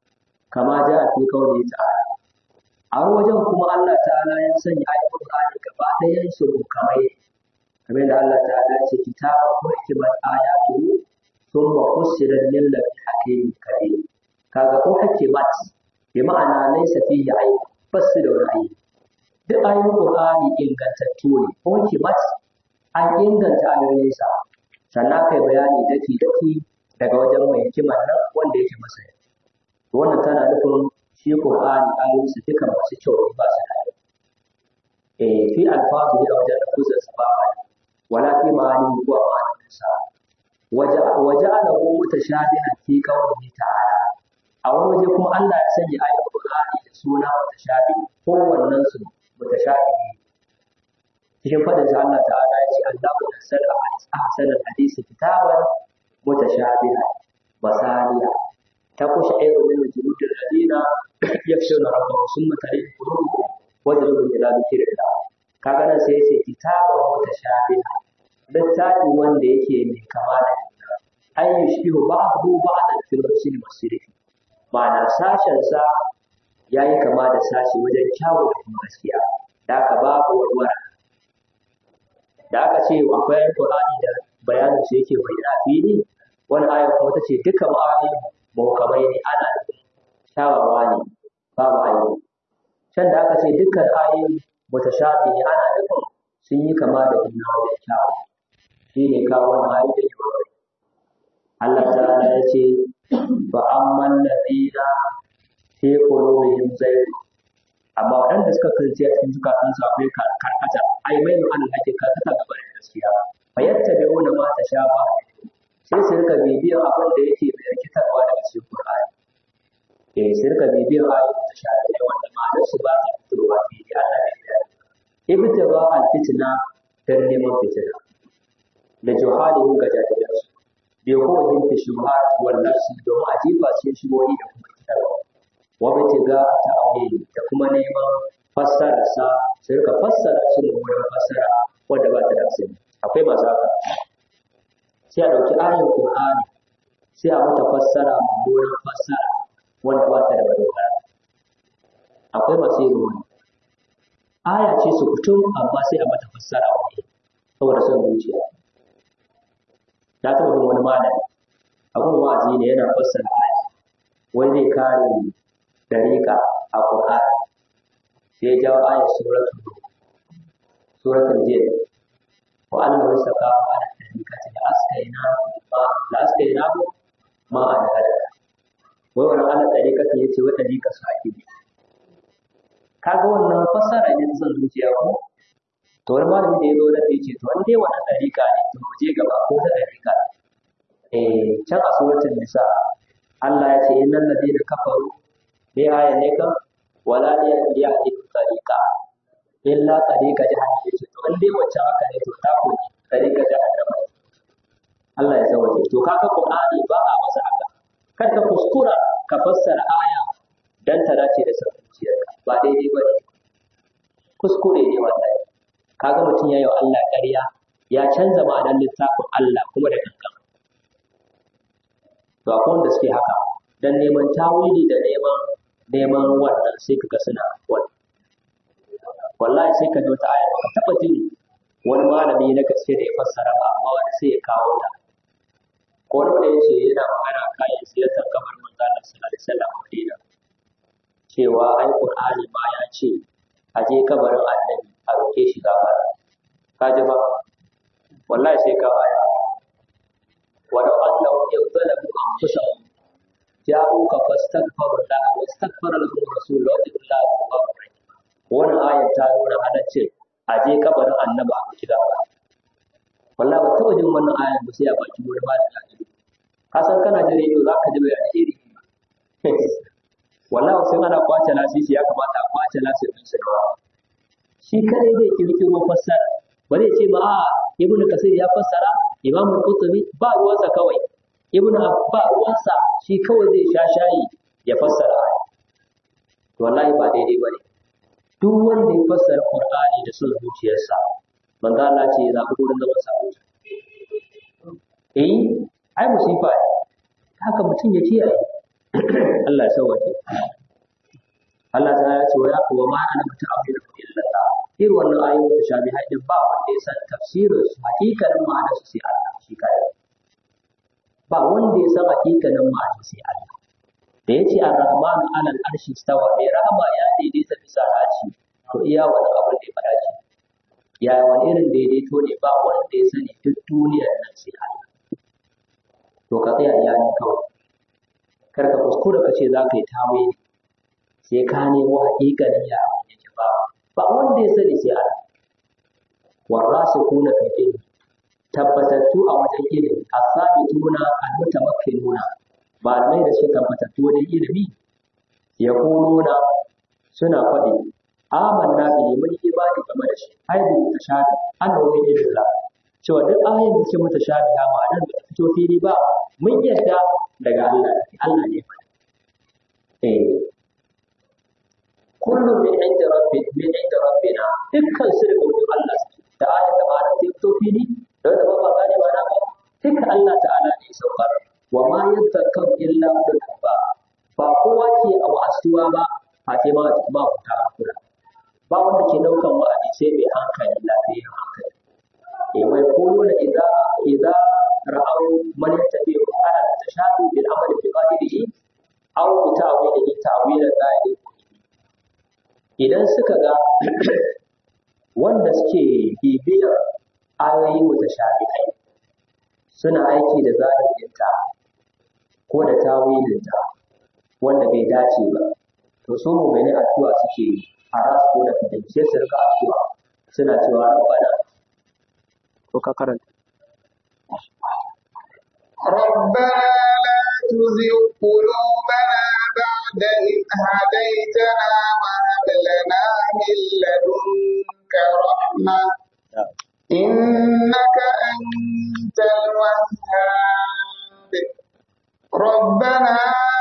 كما جاء في قوله تعالى a wajen kuma Allah ta'ala ya sanya ayatul Qur'ani gaba ɗayan su kamar kamar da Allah ta'ala ce kitaba ko hikimat ayatuhu thumma fussilat lil ladhi hakimin karim kaga ko hikimat bi ma'ana laysa fihi ayy basu da wani ayy duk ayoyin Qur'ani ingantattu ne ko hikimat an inganta ayoyinsa sannan kai bayani daki daki daga wajen mai hikimar nan wanda yake masa wannan tana nufin shi Qur'ani ayoyinsa duka masu kyau ne ba su da eh fi alfazu a wajen lafuzin sa ba wala fi ma'anin ko ma'anin sa waje waje ana ko mutashabihan fi qawlihi ta'ala a wani waje kuma Allah ya sanya ayoyin Qur'ani da suna mutashabi ko wannan su mutashabi cikin fadin sa Allah ta'ala ya ce Allahu nazzala ahsana al-hadisi kitaban mutashabihan basaliya تقش عين من جلود الذين يخشون ربهم ثم تلين قلوبهم وجلود إلى ذكر الله kaga nan sai yace kitabun mutashabiha littafi wanda yake mai kama da juna ay yushbihu ba'dahu ba'dan fil husn was-sirri ma'ana sashen sa yayi kama da sashi wajen kyawu da kuma gaskiya da aka babu warwara da aka ce akwai Qur'ani da bayanin shi yake bayyana fili wani ayar kuma ta ce duka ma'ani mukamai ne ana shawawa ne babu ayi can da aka ce dukkan ayoyi mutashabi ne ana nufin sun yi kama da juna wajen kyawu shi ne kawo wani ayoyi da yawa Allah ta'ala ya ce ba amman ladina fi qulubihim zayg amma waɗanda suka kalci a cikin zukatansu akwai karkata ai mai an ake karkata gaba da gaskiya fa yattabi'una ma tashaba sai su rika bibiyar abin da yake mai rikitarwa daga cikin Qur'ani eh su rika bibiyar ayoyin da shafi wanda ma'anar su ba ta fitowa fili Allah ne ya ibtaba al-fitna dan neman fitina da juhalihu ga jahilansu bi kowahin fi shubuhat wal nafsi don ajiba cikin shubuhi da kuma kitarwa wa bitiga ta'wili da kuma neman fassara sa su rika fassara shi da wurin fassara wanda ba ta da asali akwai masu haka sai a ɗauki ayin Qur'ani sai a mata fassara mummunan fassara wanda ba ta da madogara akwai masu yin wani aya ce su kutum amma sai a mata fassara wani saboda son zuciya na taɓa jin wani malami abun wa'azi ne yana fassara aya wai zai kare dariƙa a Qur'ani sai ya jawo ayar suratul suratul jin wa an rusaka ala tarikati da askaina ma da askaina ma an hada wai wannan ala tarikati yace wa tarika su ake bi kaga wannan fassara ne ta san zuciya ko to wani malami da ya zo da yace to an dai wannan tarika ne to mu je gaba ko ta tarika eh can a suratul nisa Allah ya ce innal ladina kafaru bi ayan ne kan wala yahdi tariqa illa tariqa jahannam yace to in dai wacce haka ne to ta ko tariqa jahannam Allah ya zawaje to kaga Qur'ani ba a masa haka kar ka kuskura ka fassara aya dan ta dace da zuciyarka ba daidai ba ne kuskure ne wallahi kaga mutum ya yi wa Allah ƙarya ya canza ma'anar littafin Allah kuma da kankan to akwai wanda suke haka dan neman tawili da neman neman wannan sai kaga suna wani wallahi sai ka ji wata aya ba taɓa jin wani malami na gaske da ya fassara ba amma wani sai ya kawo ta ko wani wanda ya ce yana magana kayan siyasar kamar manzo Allah sallallahu alaihi wasallam a Madina cewa ai Qur'ani ma ya ce a je kabarin annabi a roke shi gafara ka ji ba wallahi sai ka baya walau annahu yadhalamu anfusahum ja'uka fastaghfiru Allah wa astaghfara lahum rasul wa Allah tawwabur rahim wannan ayat ta nuna halaccin a je kabarin annabi a roki gafara wallahi ba taɓa jin wannan ayat ba sai a baki wani ba da ka san kana jin rediyo za ka ji bayani iri wallahi sai ana kwace lasisi ya kamata a kwace lasisin su da shi kadai zai kirkiro fassara ba zai ce ba a ibnu kasir ya fassara imamu qutbi ba ruwansa kawai ibnu ba ruwansa shi kawai zai sha shayi ya fassara wallahi ba daidai bane duk wanda ya fassara qur'ani da son zuciyarsa manzo Allah ce ya zabi gurin zaman sa eh ai musifa ne haka mutum ya kiyaye Allah ya sauwaje Allah ta ya ce wa ya kuwa ma ana mutu abu da illa ta irin wannan ayoyin mutashabihai din ba wanda ya san tafsirin su hakikanin ma'anar su sai Allah shi kai ba wanda ya san hakikanin ma'anar sai Allah da yace ar-rahmanu 'ala al-arshi stawa mai rahama ya daidaita bisa haci to iya wani abin da ya faɗa ce ya wani irin daidaito ne ba wanda ya sani duk duniyar nan sai Allah to ka tsaya iya nan kawai kar ka kuskura ka ce za ka yi tawili sai ka nemo haƙiƙanin ya abin yake ba ba wanda ya sani sai Allah warasikuna fil ilmi tabbatattu a wajen ilimi asabituna almutamakkinuna malamai da suka tabbatattu wajen ilimi yaquluna suna faɗi amanna bihi mun yi imani game da shi ai bi mutashabi annahu min illah cewa duk ayoyin da suke mutashabi ha ma'anar da ta fito fili ba mun yadda daga Allah Allah ne fa eh kullu min inda rabbi min inda rabbina dukkan su daga wurin Allah suke da ayat da ma'anar ta fito fili da wanda ba ba gane ba na ba duka Allah ta'ala ne saukar wa ma yadhakkaru illa ulul albab ba kowa ke a wa'azuwa ba a ce ma ba ku ta kula ba wanda ke daukan wa'azi sai mai hankali lafiyar hankali eh wai kullu da idza idza ra'aw man yattabi'u ala tashabi bil amali fi qadihi aw bi ta'wilihi ta'wilan la yaliqu idan suka ga wanda suke bibiyar ayoyi mutashabihai suna aiki da zahirinta ko da tawilinta wanda bai dace ba to su mu'mini addu'a suke yi a rasu ko da fitin sai su rika addu'a suna cewa rabbana ko ka karanta ربنا لا تزغ قلوبنا بعد إذ هديتنا وهب لنا من لدنك رحمة إنك أنت الوهاب ربنا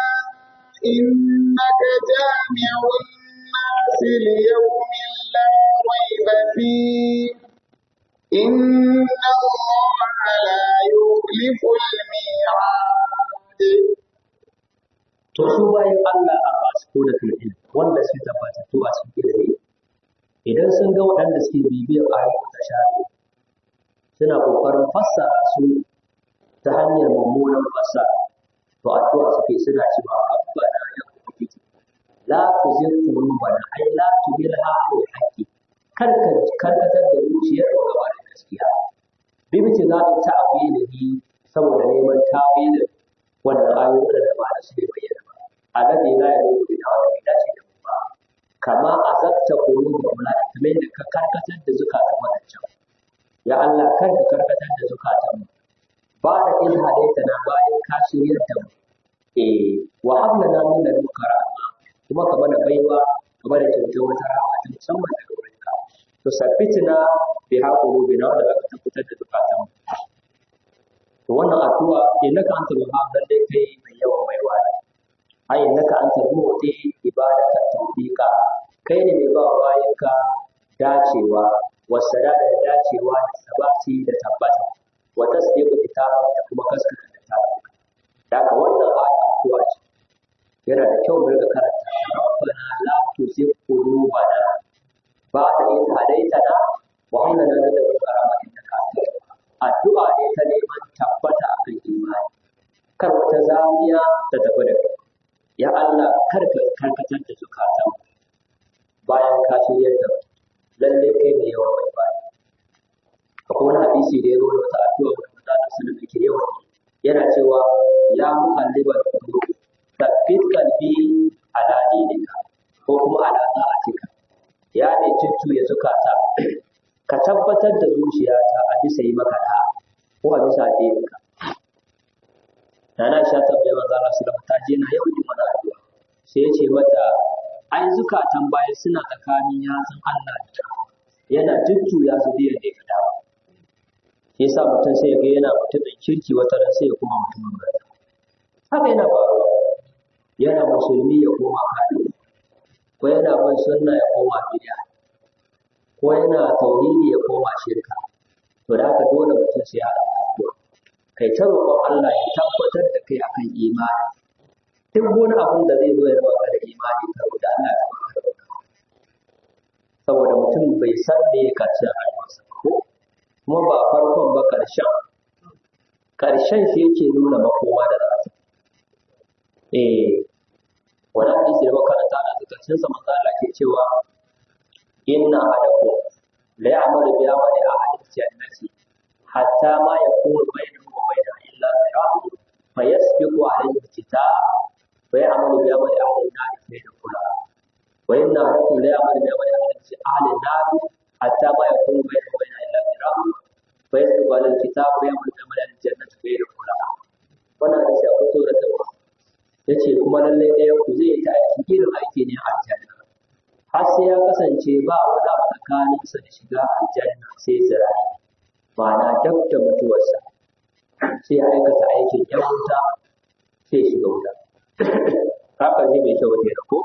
إنك جامع الناس ليوم لا ريب فيه إن الله لا يخلف الميعاد to su bayan Allah a ba su da filin wanda suke tabbatattu a cikin ilimi idan sun ga waɗanda suke bibiyar ayoyin ta shafi suna ƙoƙarin fassara su ta hanyar mummunan fassara to addu'a suke suna cewa rabbana ya ubangiji la tuzigh qulubana ay la tuzigha al haqqi kar ka karkatar da zuciyar mu gaba da gaskiya bibiti za ta ta'awilihi saboda neman tawilin wannan ayoyin da ba da su ne bayyana ba alladhi la yaliqu bi wanda bai dace da mu ba kama azabta qulubahum la kamar da ka karkatar da zukatan wadancan ya Allah kar ka karkatar da zukatan mu ba da in hadaita na bayan ka shiryar da mu eh wa habla na min ladunka rahma kuma ka mana baiwa ka mana kyautar wata rahama ta musamman daga wurinka to sabbitina bi haqulubina wanda zaka tabbatar da zukatan mu to wannan addu'a innaka antal wahhab dan dai kai mai yawan baiwa ne ai innaka antal mu'ti ibadaka tawfiqa kai ne mai ba wa bayinka dacewa wasada da dacewa da sabati da tabbata wa tasdiqu kitaba da kuma gaskata da ta da ka wannan aya addu'a ce yana da kyau mu riga karanta rabbana la tuzigh qulubana ba'da idh hadaytana wa hab lana min ladunka rahmatan innaka antal wahhab addu'a ne ta neman tabbata a kan imani kar wata zamiya ta tafi da kai ya Allah kar ka karkatar da zukatan bayan ka shirya da lalle kai ne yawan mai bani akwai wani hadisi da ya zo da wata addu'a da manzo Allah sallallahu alaihi yawan yana cewa ya muqallibal qulub tabbit qalbi ala dinika ko kuma ala ta'atika ya ne ya zukata ka tabbatar da zuciyata a bisa yi maka da ko a bisa addininka Nana sha tabbai manzo Allah sallallahu ta je na yau yin wani addu'a sai ya ce mata ai zukatan baya suna tsakanin yatsun Allah da yana jujjuya su da yadda ya dawo yasa mutum sai ya ga yana mutumin kirki wata ran sai ya koma mutumin banza haka yana faruwa yana musulmi ya koma kafiri ko yana bin sunna ya koma bid'a ko yana tauhidi ya koma shirka to da haka dole mutum sai ya haɗa addu'a kai ta roƙon Allah ya tabbatar da kai akan imani duk wani abun da zai zo ya raba ka da imani ka roƙi Allah ya baka da saboda mutum bai san me ya karshen rayuwarsa ko kuma ba farkon ba karshen karshen shi yake nuna makowa da za eh wani hadisi da makaranta na karshen sa manzo Allah ke cewa inna ahadakum la ya'malu bi amali ahadin jannati hatta ma yakunu bainahu wa bainaha illa zira'un fayasbiqu alayhi alkitab fa ya'malu bi amali ahli an-nar fayadkhulaha wa inna ahadakum la ya'malu bi amali ahli an-nar hatta ma yakunu bainahu wa bainaha illa zira'un fayasbiqu alayhi alkitab fa ya'malu bi amali ahli al-jannati fayadkhulaha wannan hadisi akwai tsoratarwa yace kuma lallai ɗaya ku zai ta aiki irin aiki ne a aljanna har sai ya kasance ba wani abu tsakaninsa da shiga aljanna sai zira'i ma'ana dab da mutuwarsa sai ya aikata aikin yan wuta sai shiga wuta haka zai mai kyau ne ko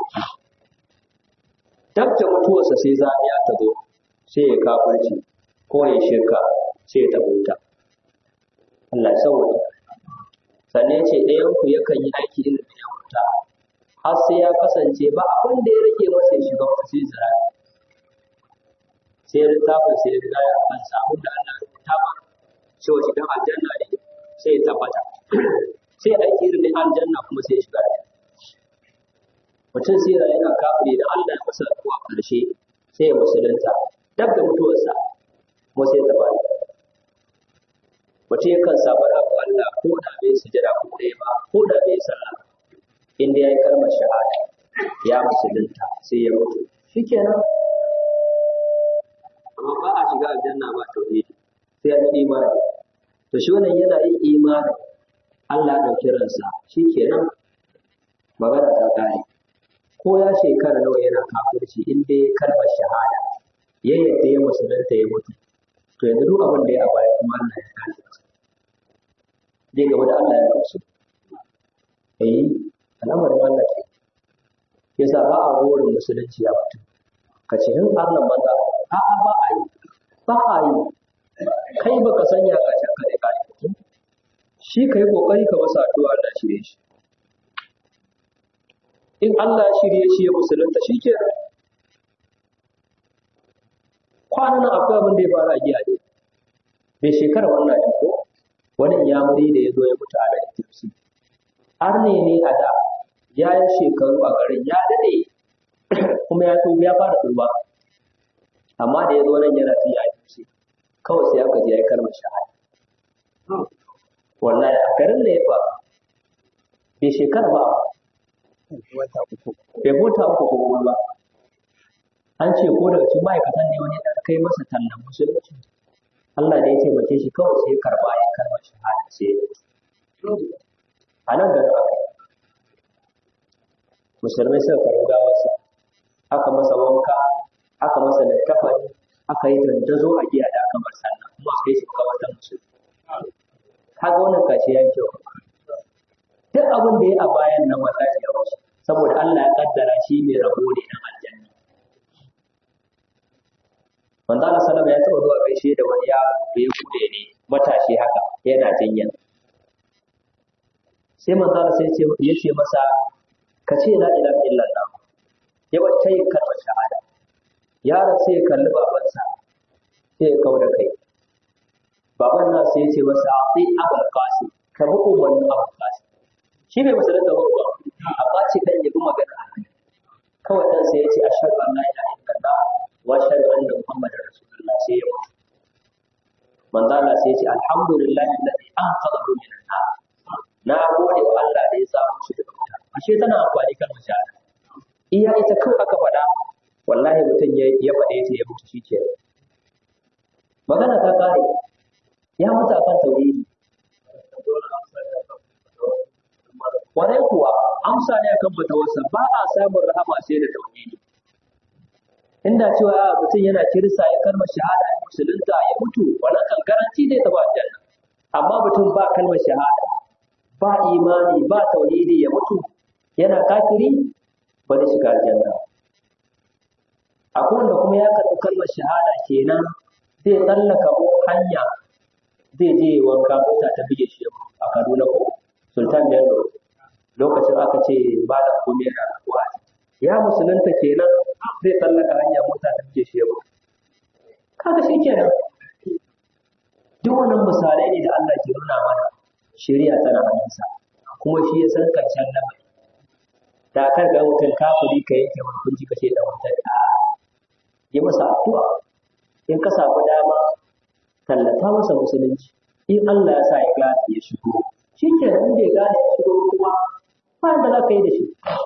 dab da mutuwarsa sai zamiya ta zo sai ya kafirci ko ya shirka sai ya taɓa wuta Allah ya sauwaje sannan ya ce ɗayan ku yakan yi aiki irin na yan wuta har sai ya kasance ba abin da ya rage masa ya shiga wata sai zira sai littafin sai ya riga ya kansa abin da Allah ya rubuta ba cewa shigan aljanna ne sai ya tabbata sai aiki irin na aljanna kuma sai ya shiga aljanna mutum sai ya yana kafiri da Allah ya masa zuwa ƙarshe sai ya musulunta dab da mutuwarsa kuma sai ya tabbata mutum yakan samu rabu Allah ko da bai sujada ko ɗaya ba ko da bai sallah inda ya yi kalmar shahada ya musulunta sai ya mutu shikenan amma ba a shiga aljanna ba tauhidi sai an yi imani to shi wannan yana yin imani Allah ya ɗauki ransa shikenan magana ta kare ko ya shekara nawa yana kafirci in dai kalmar shahada ya yadda ya musulunta ya mutu to yanzu duk abin da ya baya kuma Allah ya kare masa zai gaba da Allah ya gamsu eh al'amarin Allah ke yasa ba a burin musulunci ya mutu ka ce in Allah banza a a ba a yi ba a yi kai baka sanya ka can ka ka yi shi kai kokari ka masa addu'a Allah shirye shi in Allah ya shirye shi ya musulunta shi ke kwanan nan akwai abin da ya fara giya ne bai shekara wannan ne ko wani yamuri da ya zo ya mutu a da tafsi har ne ne a da ya yi shekaru a garin ya daɗe kuma ya tuba ya fara tuba amma da ya zo nan yana fiye a tafsi kawai sai aka je ya yi kalmar shahada wallahi a garin da ya faru bai shekara ba bai mota uku ko kuma ba an ce ko daga cikin ma'aikatan ne wani da kai masa tallan musulunci Allah da ya taimake shi kawai sai karba ya karba shahada sai ya mutu a nan garin aka yi musulmai suka karbi gawarsa aka masa wanka aka masa littafani aka yi dandazo a giya da aka bar sallah kuma aka yi shi makamantar musulmi kaga wannan kashi ya yi kyau duk abin da ya a bayan nan wallahi ya wuce saboda Allah ya kaddara shi mai rabo ne na aljanna manzo Allah sallama ya taba zuwa gaishe da wani yaro da ya bude ne matashi haka yana jinya sai manzo Allah sai ce ya ce masa ka ce la ilaha illallah ya wacce yin kalmar shahada yaron sai ya kalli babansa sai ya kauda kai baban nan sai ya ce masa ati abul qasim ka bi umarnin abul qasim shi bai musulunta ba ba amma ce dan yabi magana kawai dan sai ya ce ashhadu an la ilaha illallah wa ashhadu anna muhammadar rasulullah sai ya mutu manzo Allah sai ya ce alhamdulillahi alladhi anqadhahu min an-nar na gode wa Allah da ya samu shi daga wuta ashe tana amfani kan shahada iya ita kawai aka faɗa wallahi mutum ya ya faɗe ta ya mutu shike magana ta kare ya mutu akan tauhidi Kwarai kuwa amsa ne akan fatawarsa ba a samun rahama sai da tauhidi. Inda cewa mutum yana kirsa ya kalmar shahada ya musulunta ya mutu wannan kan garanti zai taɓa aljanna. Amma mutum ba kalmar shahada ba imani ba tauhidi ya mutu yana kafiri ba zai shiga aljanna. Akwai wanda kuma ya karɓi kalmar shahada kenan zai tsallaka hanya zai je wanka mota ta bige shi a Kaduna ko Sultan Bello lokacin aka ce ba da komai da wa'azi ya musulunta kenan zai tsallaka hanya mota ta ke shi yau kaga shi kenan duk wannan misalai ne da Allah ke nuna mana shari'a tana hannunsa kuma shi ya san karshen lamari da kar ga mutum kafiri ka yanke wani kunci ka ce da mutum a yi masa addu'a in ka samu dama tallata masa musulunci in Allah ya sa ya gane ya shigo shi ke nan da ya gane ya shigo kuma ba da za ka yi da shi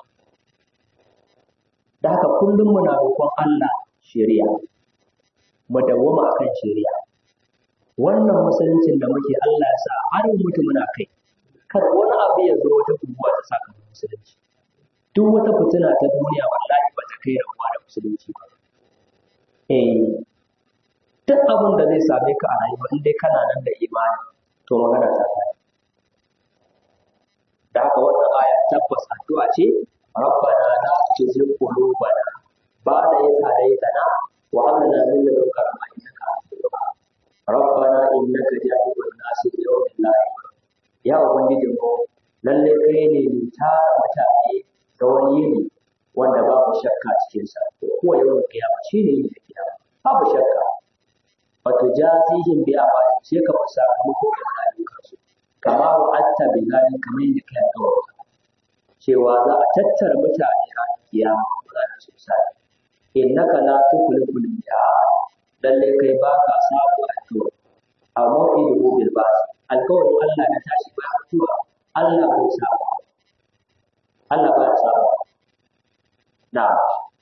da haka kullum muna roƙon Allah shari'a mu dawwama akan shari'a wannan musuluncin da muke Allah ya sa har mutu muna kai kar wani abu ya zo wata guguwa ta saka musulunci duk wata fitina ta duniya wallahi ba ta kai rabuwa da musulunci ba eh duk abin da zai same ka a rayuwa in dai kana nan da imani to magana ta kai da haka wannan aya tabbas addu'a ce rabbana la tuzigh qulubana ba'da idh hadaytana wa hab lana min ladunka rahmatan innaka antal wahhab rabbana innaka jami'un nasi li yawmin la rayba ya ubangiji mu lalle kai ne mai tara mutane da wani yini wanda babu shakka cikin sa ko yawan kiyama shine yin kiyama babu shakka wato jazihim bi amali sai ka fasa muku da ayyukan su kama wa atta bi zalika kamar yadda kai alƙawari cewa za a tattara mutane a kiyama za su sai innaka la tukhliful mi'ad lalle kai baka sabu alƙawari a mawqidu bil ba'th alƙawarin Allah na tashi ba mutuwa Allah bai saba Allah ba ya saba na'am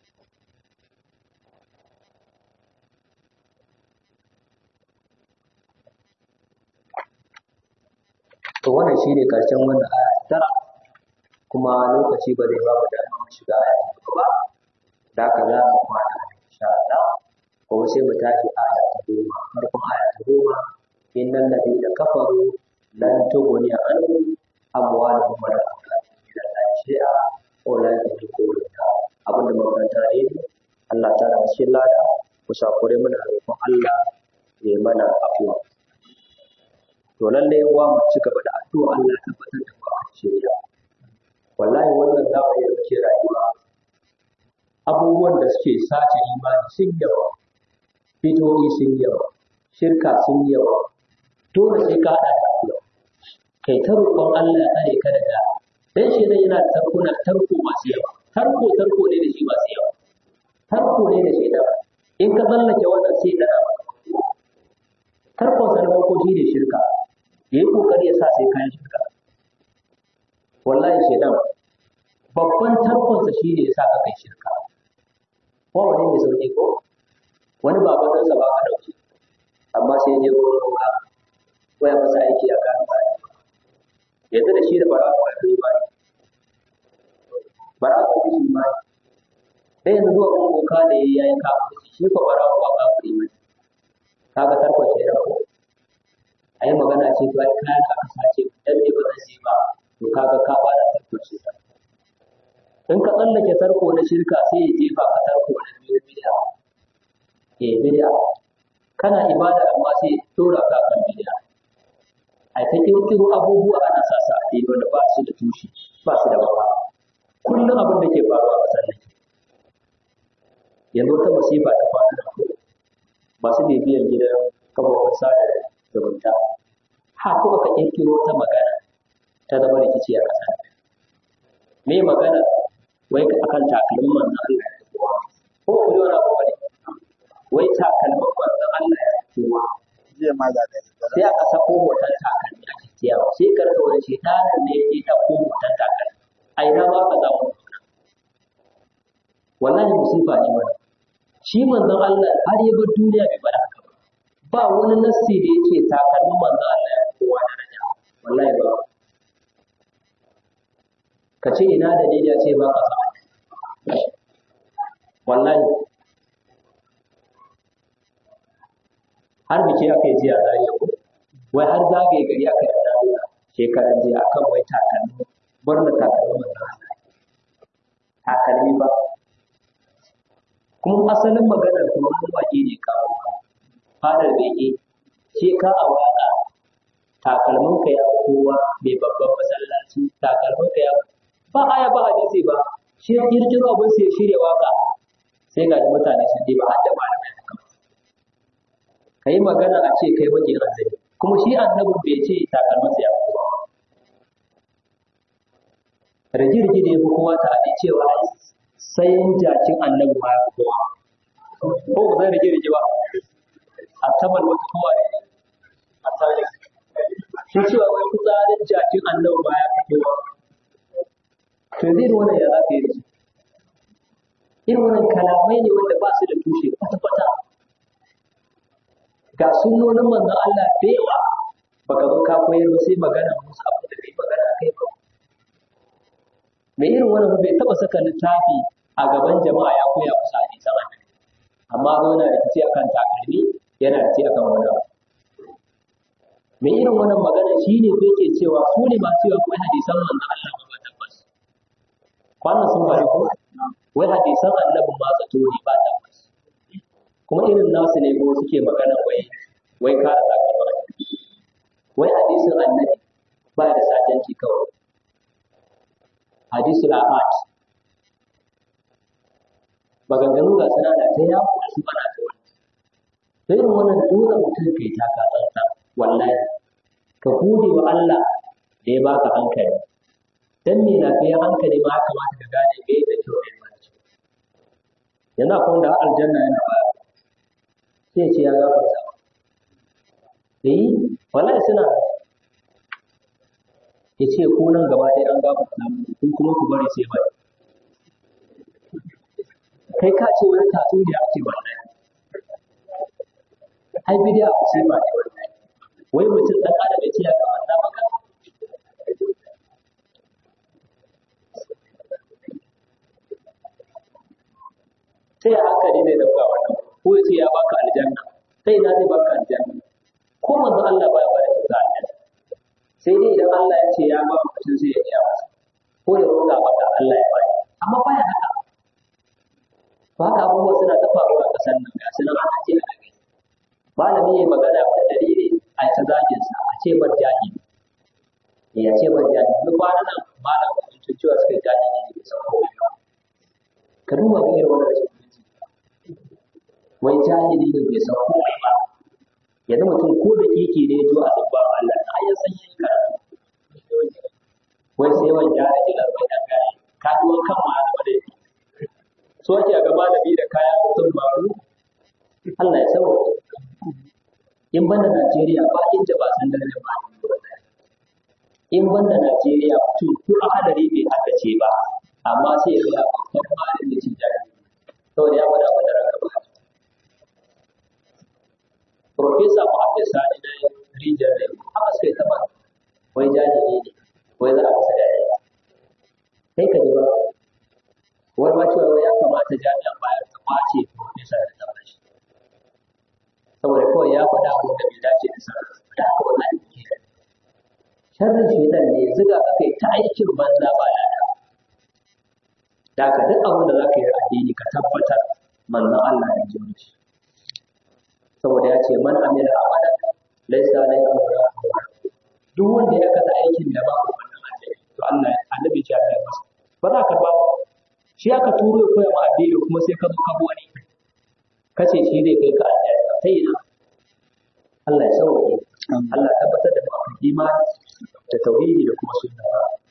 to wannan shine karshen wannan aya tara kuma lokaci ba zai ba mu dama mu shiga aya ta gaba da haka za mu kwana insha Allah kuma sai mu tashi aya ta goma farkon aya ta goma innal ladina kafaru lan tughni anhum amwaluhum wa la auladuhum min Allah shay'a ulai ka yaqulun abinda makaranta ne Allah ta da shi lada kusa kure muna roƙon Allah ya mana afuwa to lallai uwa mu ci gaba da addu'a Allah ya tabbatar da mu a shirya wallahi wannan zamani da muke rayuwa abubuwan da suke sace imani sun yawa bidiyoyi sun yawa shirka sun yawa dole sai ka haɗa da addu'a kai ta roƙon Allah ya tsare ka daga dan shi dai yana tarkuna tarko masu yawa tarko tarko ne da shi masu yawa tarko ne da shi da in ka tsallake wannan sai da tarkon sa na farko shi ne shirka ya yi kokari ya sa sai kayan shirka wallahi shaidan babban tarkonsa shi ne ya sa ka kai shirka ko wani ne sauki ko wani baban ɗansa ba ka ɗauki amma sai je wurin roƙa ko ya masa aiki a kan ba yanzu da shi da bara ko ya kai ba bara ko shi ma dai yanzu zuwa kuma boka da ya yi kafin shi ko bara ko kafin mai kaga tarkon shaidan ko a yi magana ce to ai kayan da aka sace dan me ba zan yi ba to kaga ka fara tarkon shirka in ka tsallake tarko na shirka sai ya jefa ka tarko na biyu bid'a eh bid'a kana ibada amma sai ya dora ka kan bid'a ai ta kirkiro abubuwa ana sa sa a dai wanda ba su da tushe ba su da baba kullum abin da ke faruwa a sannan yanzu ta masifa ta faru da masu bibiyan gidan kafofin sada zumunta ha kuma ka kirkiro ta magana ta zama rikici a ƙasa me magana wai akan takalmin manzon Allah ya kowa ko ku ji wani abu bane wai takalmin manzon Allah ya kowa zai ma da kai sai aka sako hoton takalmi a cikiyawa sai ka rasa wani shedanin ne ya ta ko hoton takalmi a ina ma ka samu wallahi musifa ne wannan shi manzon Allah har ya bar duniya bai bar haka ba ba wani nassi da yake takalmin manzon Allah ya kowa daraja wallahi ba ka ce ina dalili ya ce ba ka sa wallahi har biki aka yi jiya zariya ko wai har zagaye gari aka yi zariya shekaran jiya akan wai takalmi barna takalmi manzon Allah takalmi ba kuma asalin maganar kuma wani waje ne kawo fadar bege ce ka a waka takalmin ka ya kowa mai babban masallaci takalmin ka ya ba aya ba hadisi ba shi kirkiro abin sai shirya waka sai ga mutane sun diba har da malamai da kan ka yi magana a ce kai baki annabi kuma shi annabin bai ce takalmansa ya fi kowa rage-rage da ya fi kowa ta haɗe cewa sai jakin annabi ma ya fi kowa ko ba zai rage-rage ba a tabar wata kowa ne a tsarin shi cewa wai fitsarin jakin annabi ma ya fi kowa to zai da wannan ya za ka yi da su irin wannan kalamai ne wanda ba su da tushe kwata-kwata ga sunnonin manzon Allah da yawa baka zo ka koyar ba sai magana musu abu da kai magana kai ba me irin wannan bai taba saka littafi a gaban jama'a ya koya musu hadisan annabi amma zo yana da kici akan takalmi yana da kici akan wani abu me irin wannan magana shine ko yake cewa su ne masu yawa kuma hadisan manzon Allah ba tabbas kwanan sun bari ko wai hadisan annabi ma zato ne ba tabbas kuma irin nasu ne ko suke magana wai wai kare takalma wai hadisin annabi ba da sajanci kawai hadisul ahad maganganu ga suna da ta yawo da su ana ta wani sai irin wannan dole mutum kai ta ka tsantsa wallahi ka gode wa Allah da ya baka hankali dan me lafiyar hankali ma kamata ka gane me da kyau ne ba yanzu akwai wanda aljanna yana ba sai ce ya gafarta eh wallahi suna ya ce ko nan gaba ɗaya an gafarta muku kun kuma ku bari sai bai kai ka ce wani tatu da ake wannan ai bidiya ku sai ba ne wannan wai mutum dan adam ya ce ya gafarta maka sai hankali zai dauka wannan ko ya ce ya baka aljanna sai na zai baka aljanna ko manzo Allah baya bada kyauta aljanna sai dai idan Allah ya ce ya ba mutum sai ya iya masa ko ya roƙa maka Allah ya bani amma baya haka ba haka abubuwa suna ta faruwa a ƙasar nan ga sunan ana ce ana gani malami ya magana da dalili a ta zagin sa a ce bar jahili ya ce bar jahili duk kwana nan malam mutum cewa suka jahili ne bai san komai ba ka duba ga irin wannan rashin mutunci wai jahili ne bai san komai ba yanzu mutum ko da keke ne ya zo a sabba Allah na ya san yin karatu wai sai wani gyara jilar mai dan gari ka ji wani kan ma da dai so ake ga malami da kaya mutum baru Allah ya sauke in banda Najeriya ba inda ba san darajar ba in banda Najeriya mutum ko a hadari bai haka ce ba amma sai ya ga babban malami cin jari saboda ya faɗa mana raka ba Profesa Muhammad Sani na rijiyar da haka suka yi taɓa wai jahili ne wai za a masa dariya kai ka ji ba wani ma cewa ya kamata jami'an bayar ta kwace Profesa da ta bashi saboda kawai ya faɗa abin da bai dace da sarrafa da haka wannan ke da sharrin shaitan ne zuga ka kai ta aikin banza ba lada da ka duk abin da za ka yi addini ka tabbatar manzon Allah ya ji shi saboda ya ce man amila amalan laysa alayhi amruna duk wanda ya kasa aikin da ba wannan annabi to Allah annabi ya ce masa ba za ka ba shi aka turo ya koya ma addini kuma sai ka zo ka bi wani kace shi zai kai ka aljanna sai ina Allah ya sauke Allah ya tabbatar da mu imani da tauhidi da kuma sunna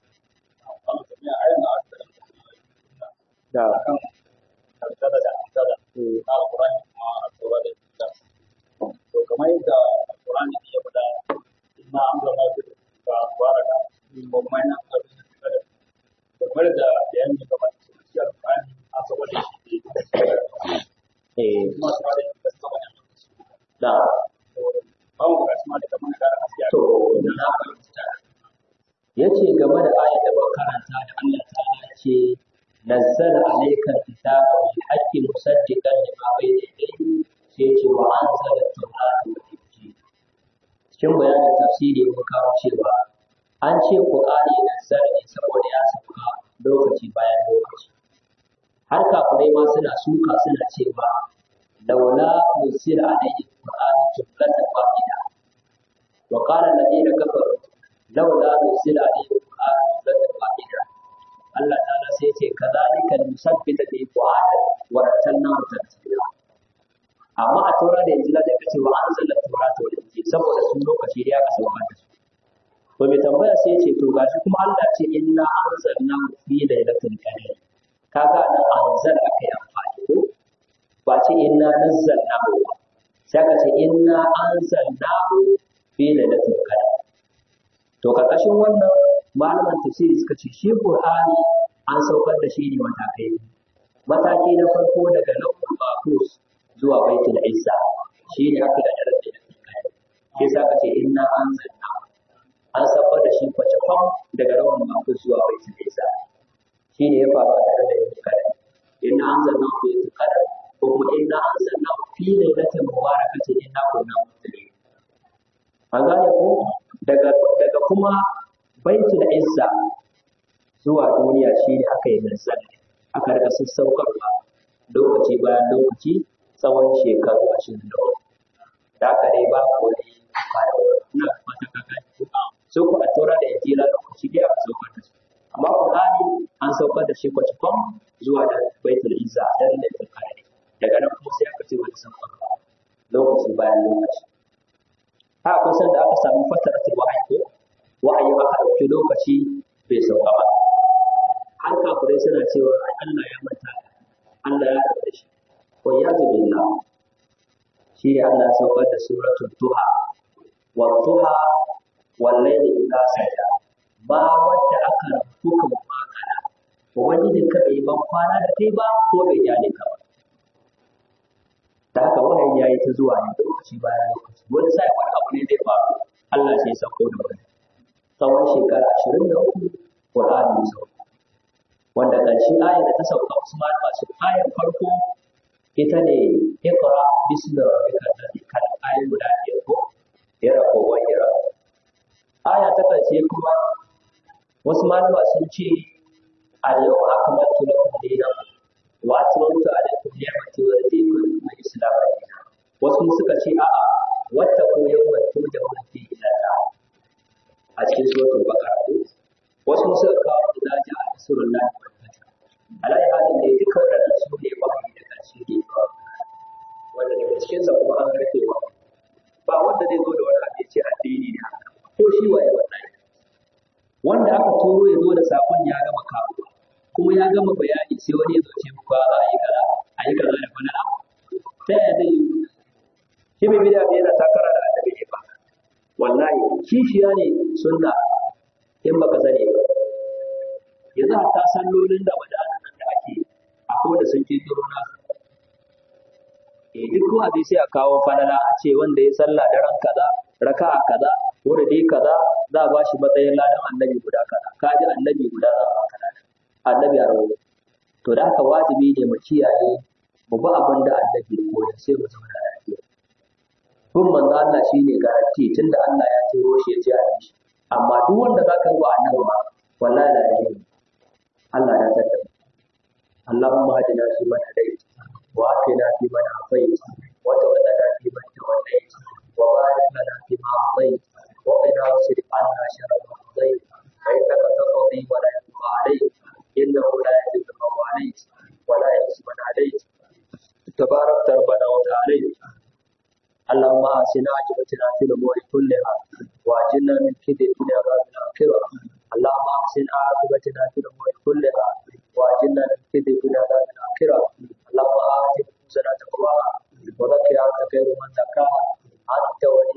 da kan kaddara da kaddara a Qur'ani kuma a tsora da ita to kamar yadda Qur'ani ya faɗa inna amrana bi ka baraka ko kuma ina ka bi da kamar da bayani da ba su ci Qur'ani a saboda shi eh kuma saboda shi saboda da ba mu ga kuma da kamar da gaskiya to na fahimta yace game da ayat da ba karanta da Allah ta'ala ce نزل عليك الكتاب بالحق مصدقا لما بين يديه سيتي وانزل التوراة والانجيل cikin bayanin tafsiri mun kawo cewa an ce Qur'ani nazzala ne saboda ya sauka lokaci bayan lokaci har kafirai ma suna suka suna cewa laula nuzila alayhi Qur'an jumlatan wahida wa qala alladhina kafaru laula nuzila alayhi Qur'an jumlatan wahida Allah ta'ala sai ce kazalika nusabbita bi fu'ada wa ratalna tartila amma a tura da injila zai kace wa anzala tawrata wal injil saboda sun lokaci da aka sauka da su to mai tambaya sai ce to gashi kuma Allah ce inna anzalna fi lailatul qadr kaga nan anzal akai amfani ko ba ce inna nazzalna ba sai ka ce inna anzalna fi lailatul qadr to karkashin wannan malaman tafsiri suka ce shi Qur'ani an saukar da shi ne matakai mataki na farko daga lauhul mahfuz zuwa baitul izza shi ne aka da darajar da kai shi sa ka ce inna anzalna an saukar da shi kwace fam daga lauhul mahfuz zuwa baitul izza shi ne ya faru a tare da yin kadar inna anzalna fi lailatul qadr ko kuma inna anzalna fi lailatin mubarakatin inna kunna muslimin an gane ko daga daga kuma baitul izza zuwa duniya shine aka yi nazzal aka rika sassaukarwa lokaci bayan lokaci tsawon shekaru ashirin da uku da aka dai ba ku wani na mata kaka so ku a tura da injila lokaci dai aka saukar da su amma qur'ani an saukar da shi kwaci kwam zuwa da baitul izza da lailatul qadr daga nan kuma sai aka ce wani saukarwa lokaci bayan lokaci haka kusan da aka samu fataratul wahayi ko wahayi aka ɗauki lokaci bai sauka ba har kafirai suna cewa Allah ya manta Allah ya da shi wa ya billah shi ne Allah ya saukar da suratul duha wa duha wal layli idha saja ba wanda aka rubuta makana ubangiji ka bai ban kwana da kai ba ko bai jale ka ba da haka wahayi yayi ta zuwa ne lokaci bayan lokaci wani sai wani abu ne zai faru Allah sai ya sauko da wani tsawon shekara ashirin da uku Qur'ani ya sauka wanda ƙarshe ayar da ta sauka Usman masu ayar farko ita ne Iqra bismi rabbika alladhi khalaq ayar guda biyar ko yara ko wa yara aya ta ƙarshe kuma wasu malama sun ce al-yawma akmaltu lakum dinakum wa atmamtu alaykum ni'mati wa raditu lakum al-islam dinan wasu suka ce a'a wattaqu yawman turja'una fihi ila Allah a cikin suratul baqara wasu suka kawo da ja a surun nan alai halin da duka wadannan su ne ba da karshe ne wanda daga cikin sa kuma an rike wa ba wanda zai zo da wani abu ya ce addini ne haka ko shi waye wallahi wanda aka turo ya zo da sakon ya gama kawo kuma ya gama bayani sai wani ya zo ce muku za a yi kaza a yi kaza da wani abu ta yaya zai yi shi bai bida bai yana takara da annabi ne ba wallahi kishiya ne sunna in baka sani ba yanzu hatta sallolin da wadanan nan da ake akwai da sun kirkiro na eh duk ko hadisi sai a kawo falala a ce wanda ya sallah da ran kaza raka'a kaza ko da dai kaza za a bashi matsayin ladan annabi guda kaza ka ji annabi guda za a baka ladan annabi a rawo to da haka wajibi ne mu kiyaye mu bi abin da annabi ya koyar sai mu zauna lafiya bin manzo Allah shine garanti tunda Allah ya turo shi ya ce a yi shi amma duk wanda za ka ruwa annabi ba wallahi la ilaha Allah ya tada Allahumma hadina fi man hadayt wa atina fi man afayt wa tawallana fi man tawallayt wa barik lana fi ma atayt wa qina wasrif anna sharra ma qadayt fa innaka taqdi wa la yuqda alayk innahu la yadhillu man walayt wa la yu'izzu man adayt تبارك ربنا وتعالى اللهم آسنا عاقبتنا في الأمور كلها وأجلنا من كيد الدنيا وعذاب الآخرة اللهم أحسن عاقبتنا في الأمور كلها وأجلنا من كيد الدنيا وعذاب الآخرة اللهم آت نفوسنا تقواها وزكها أنت خير من زكاها أنت ولي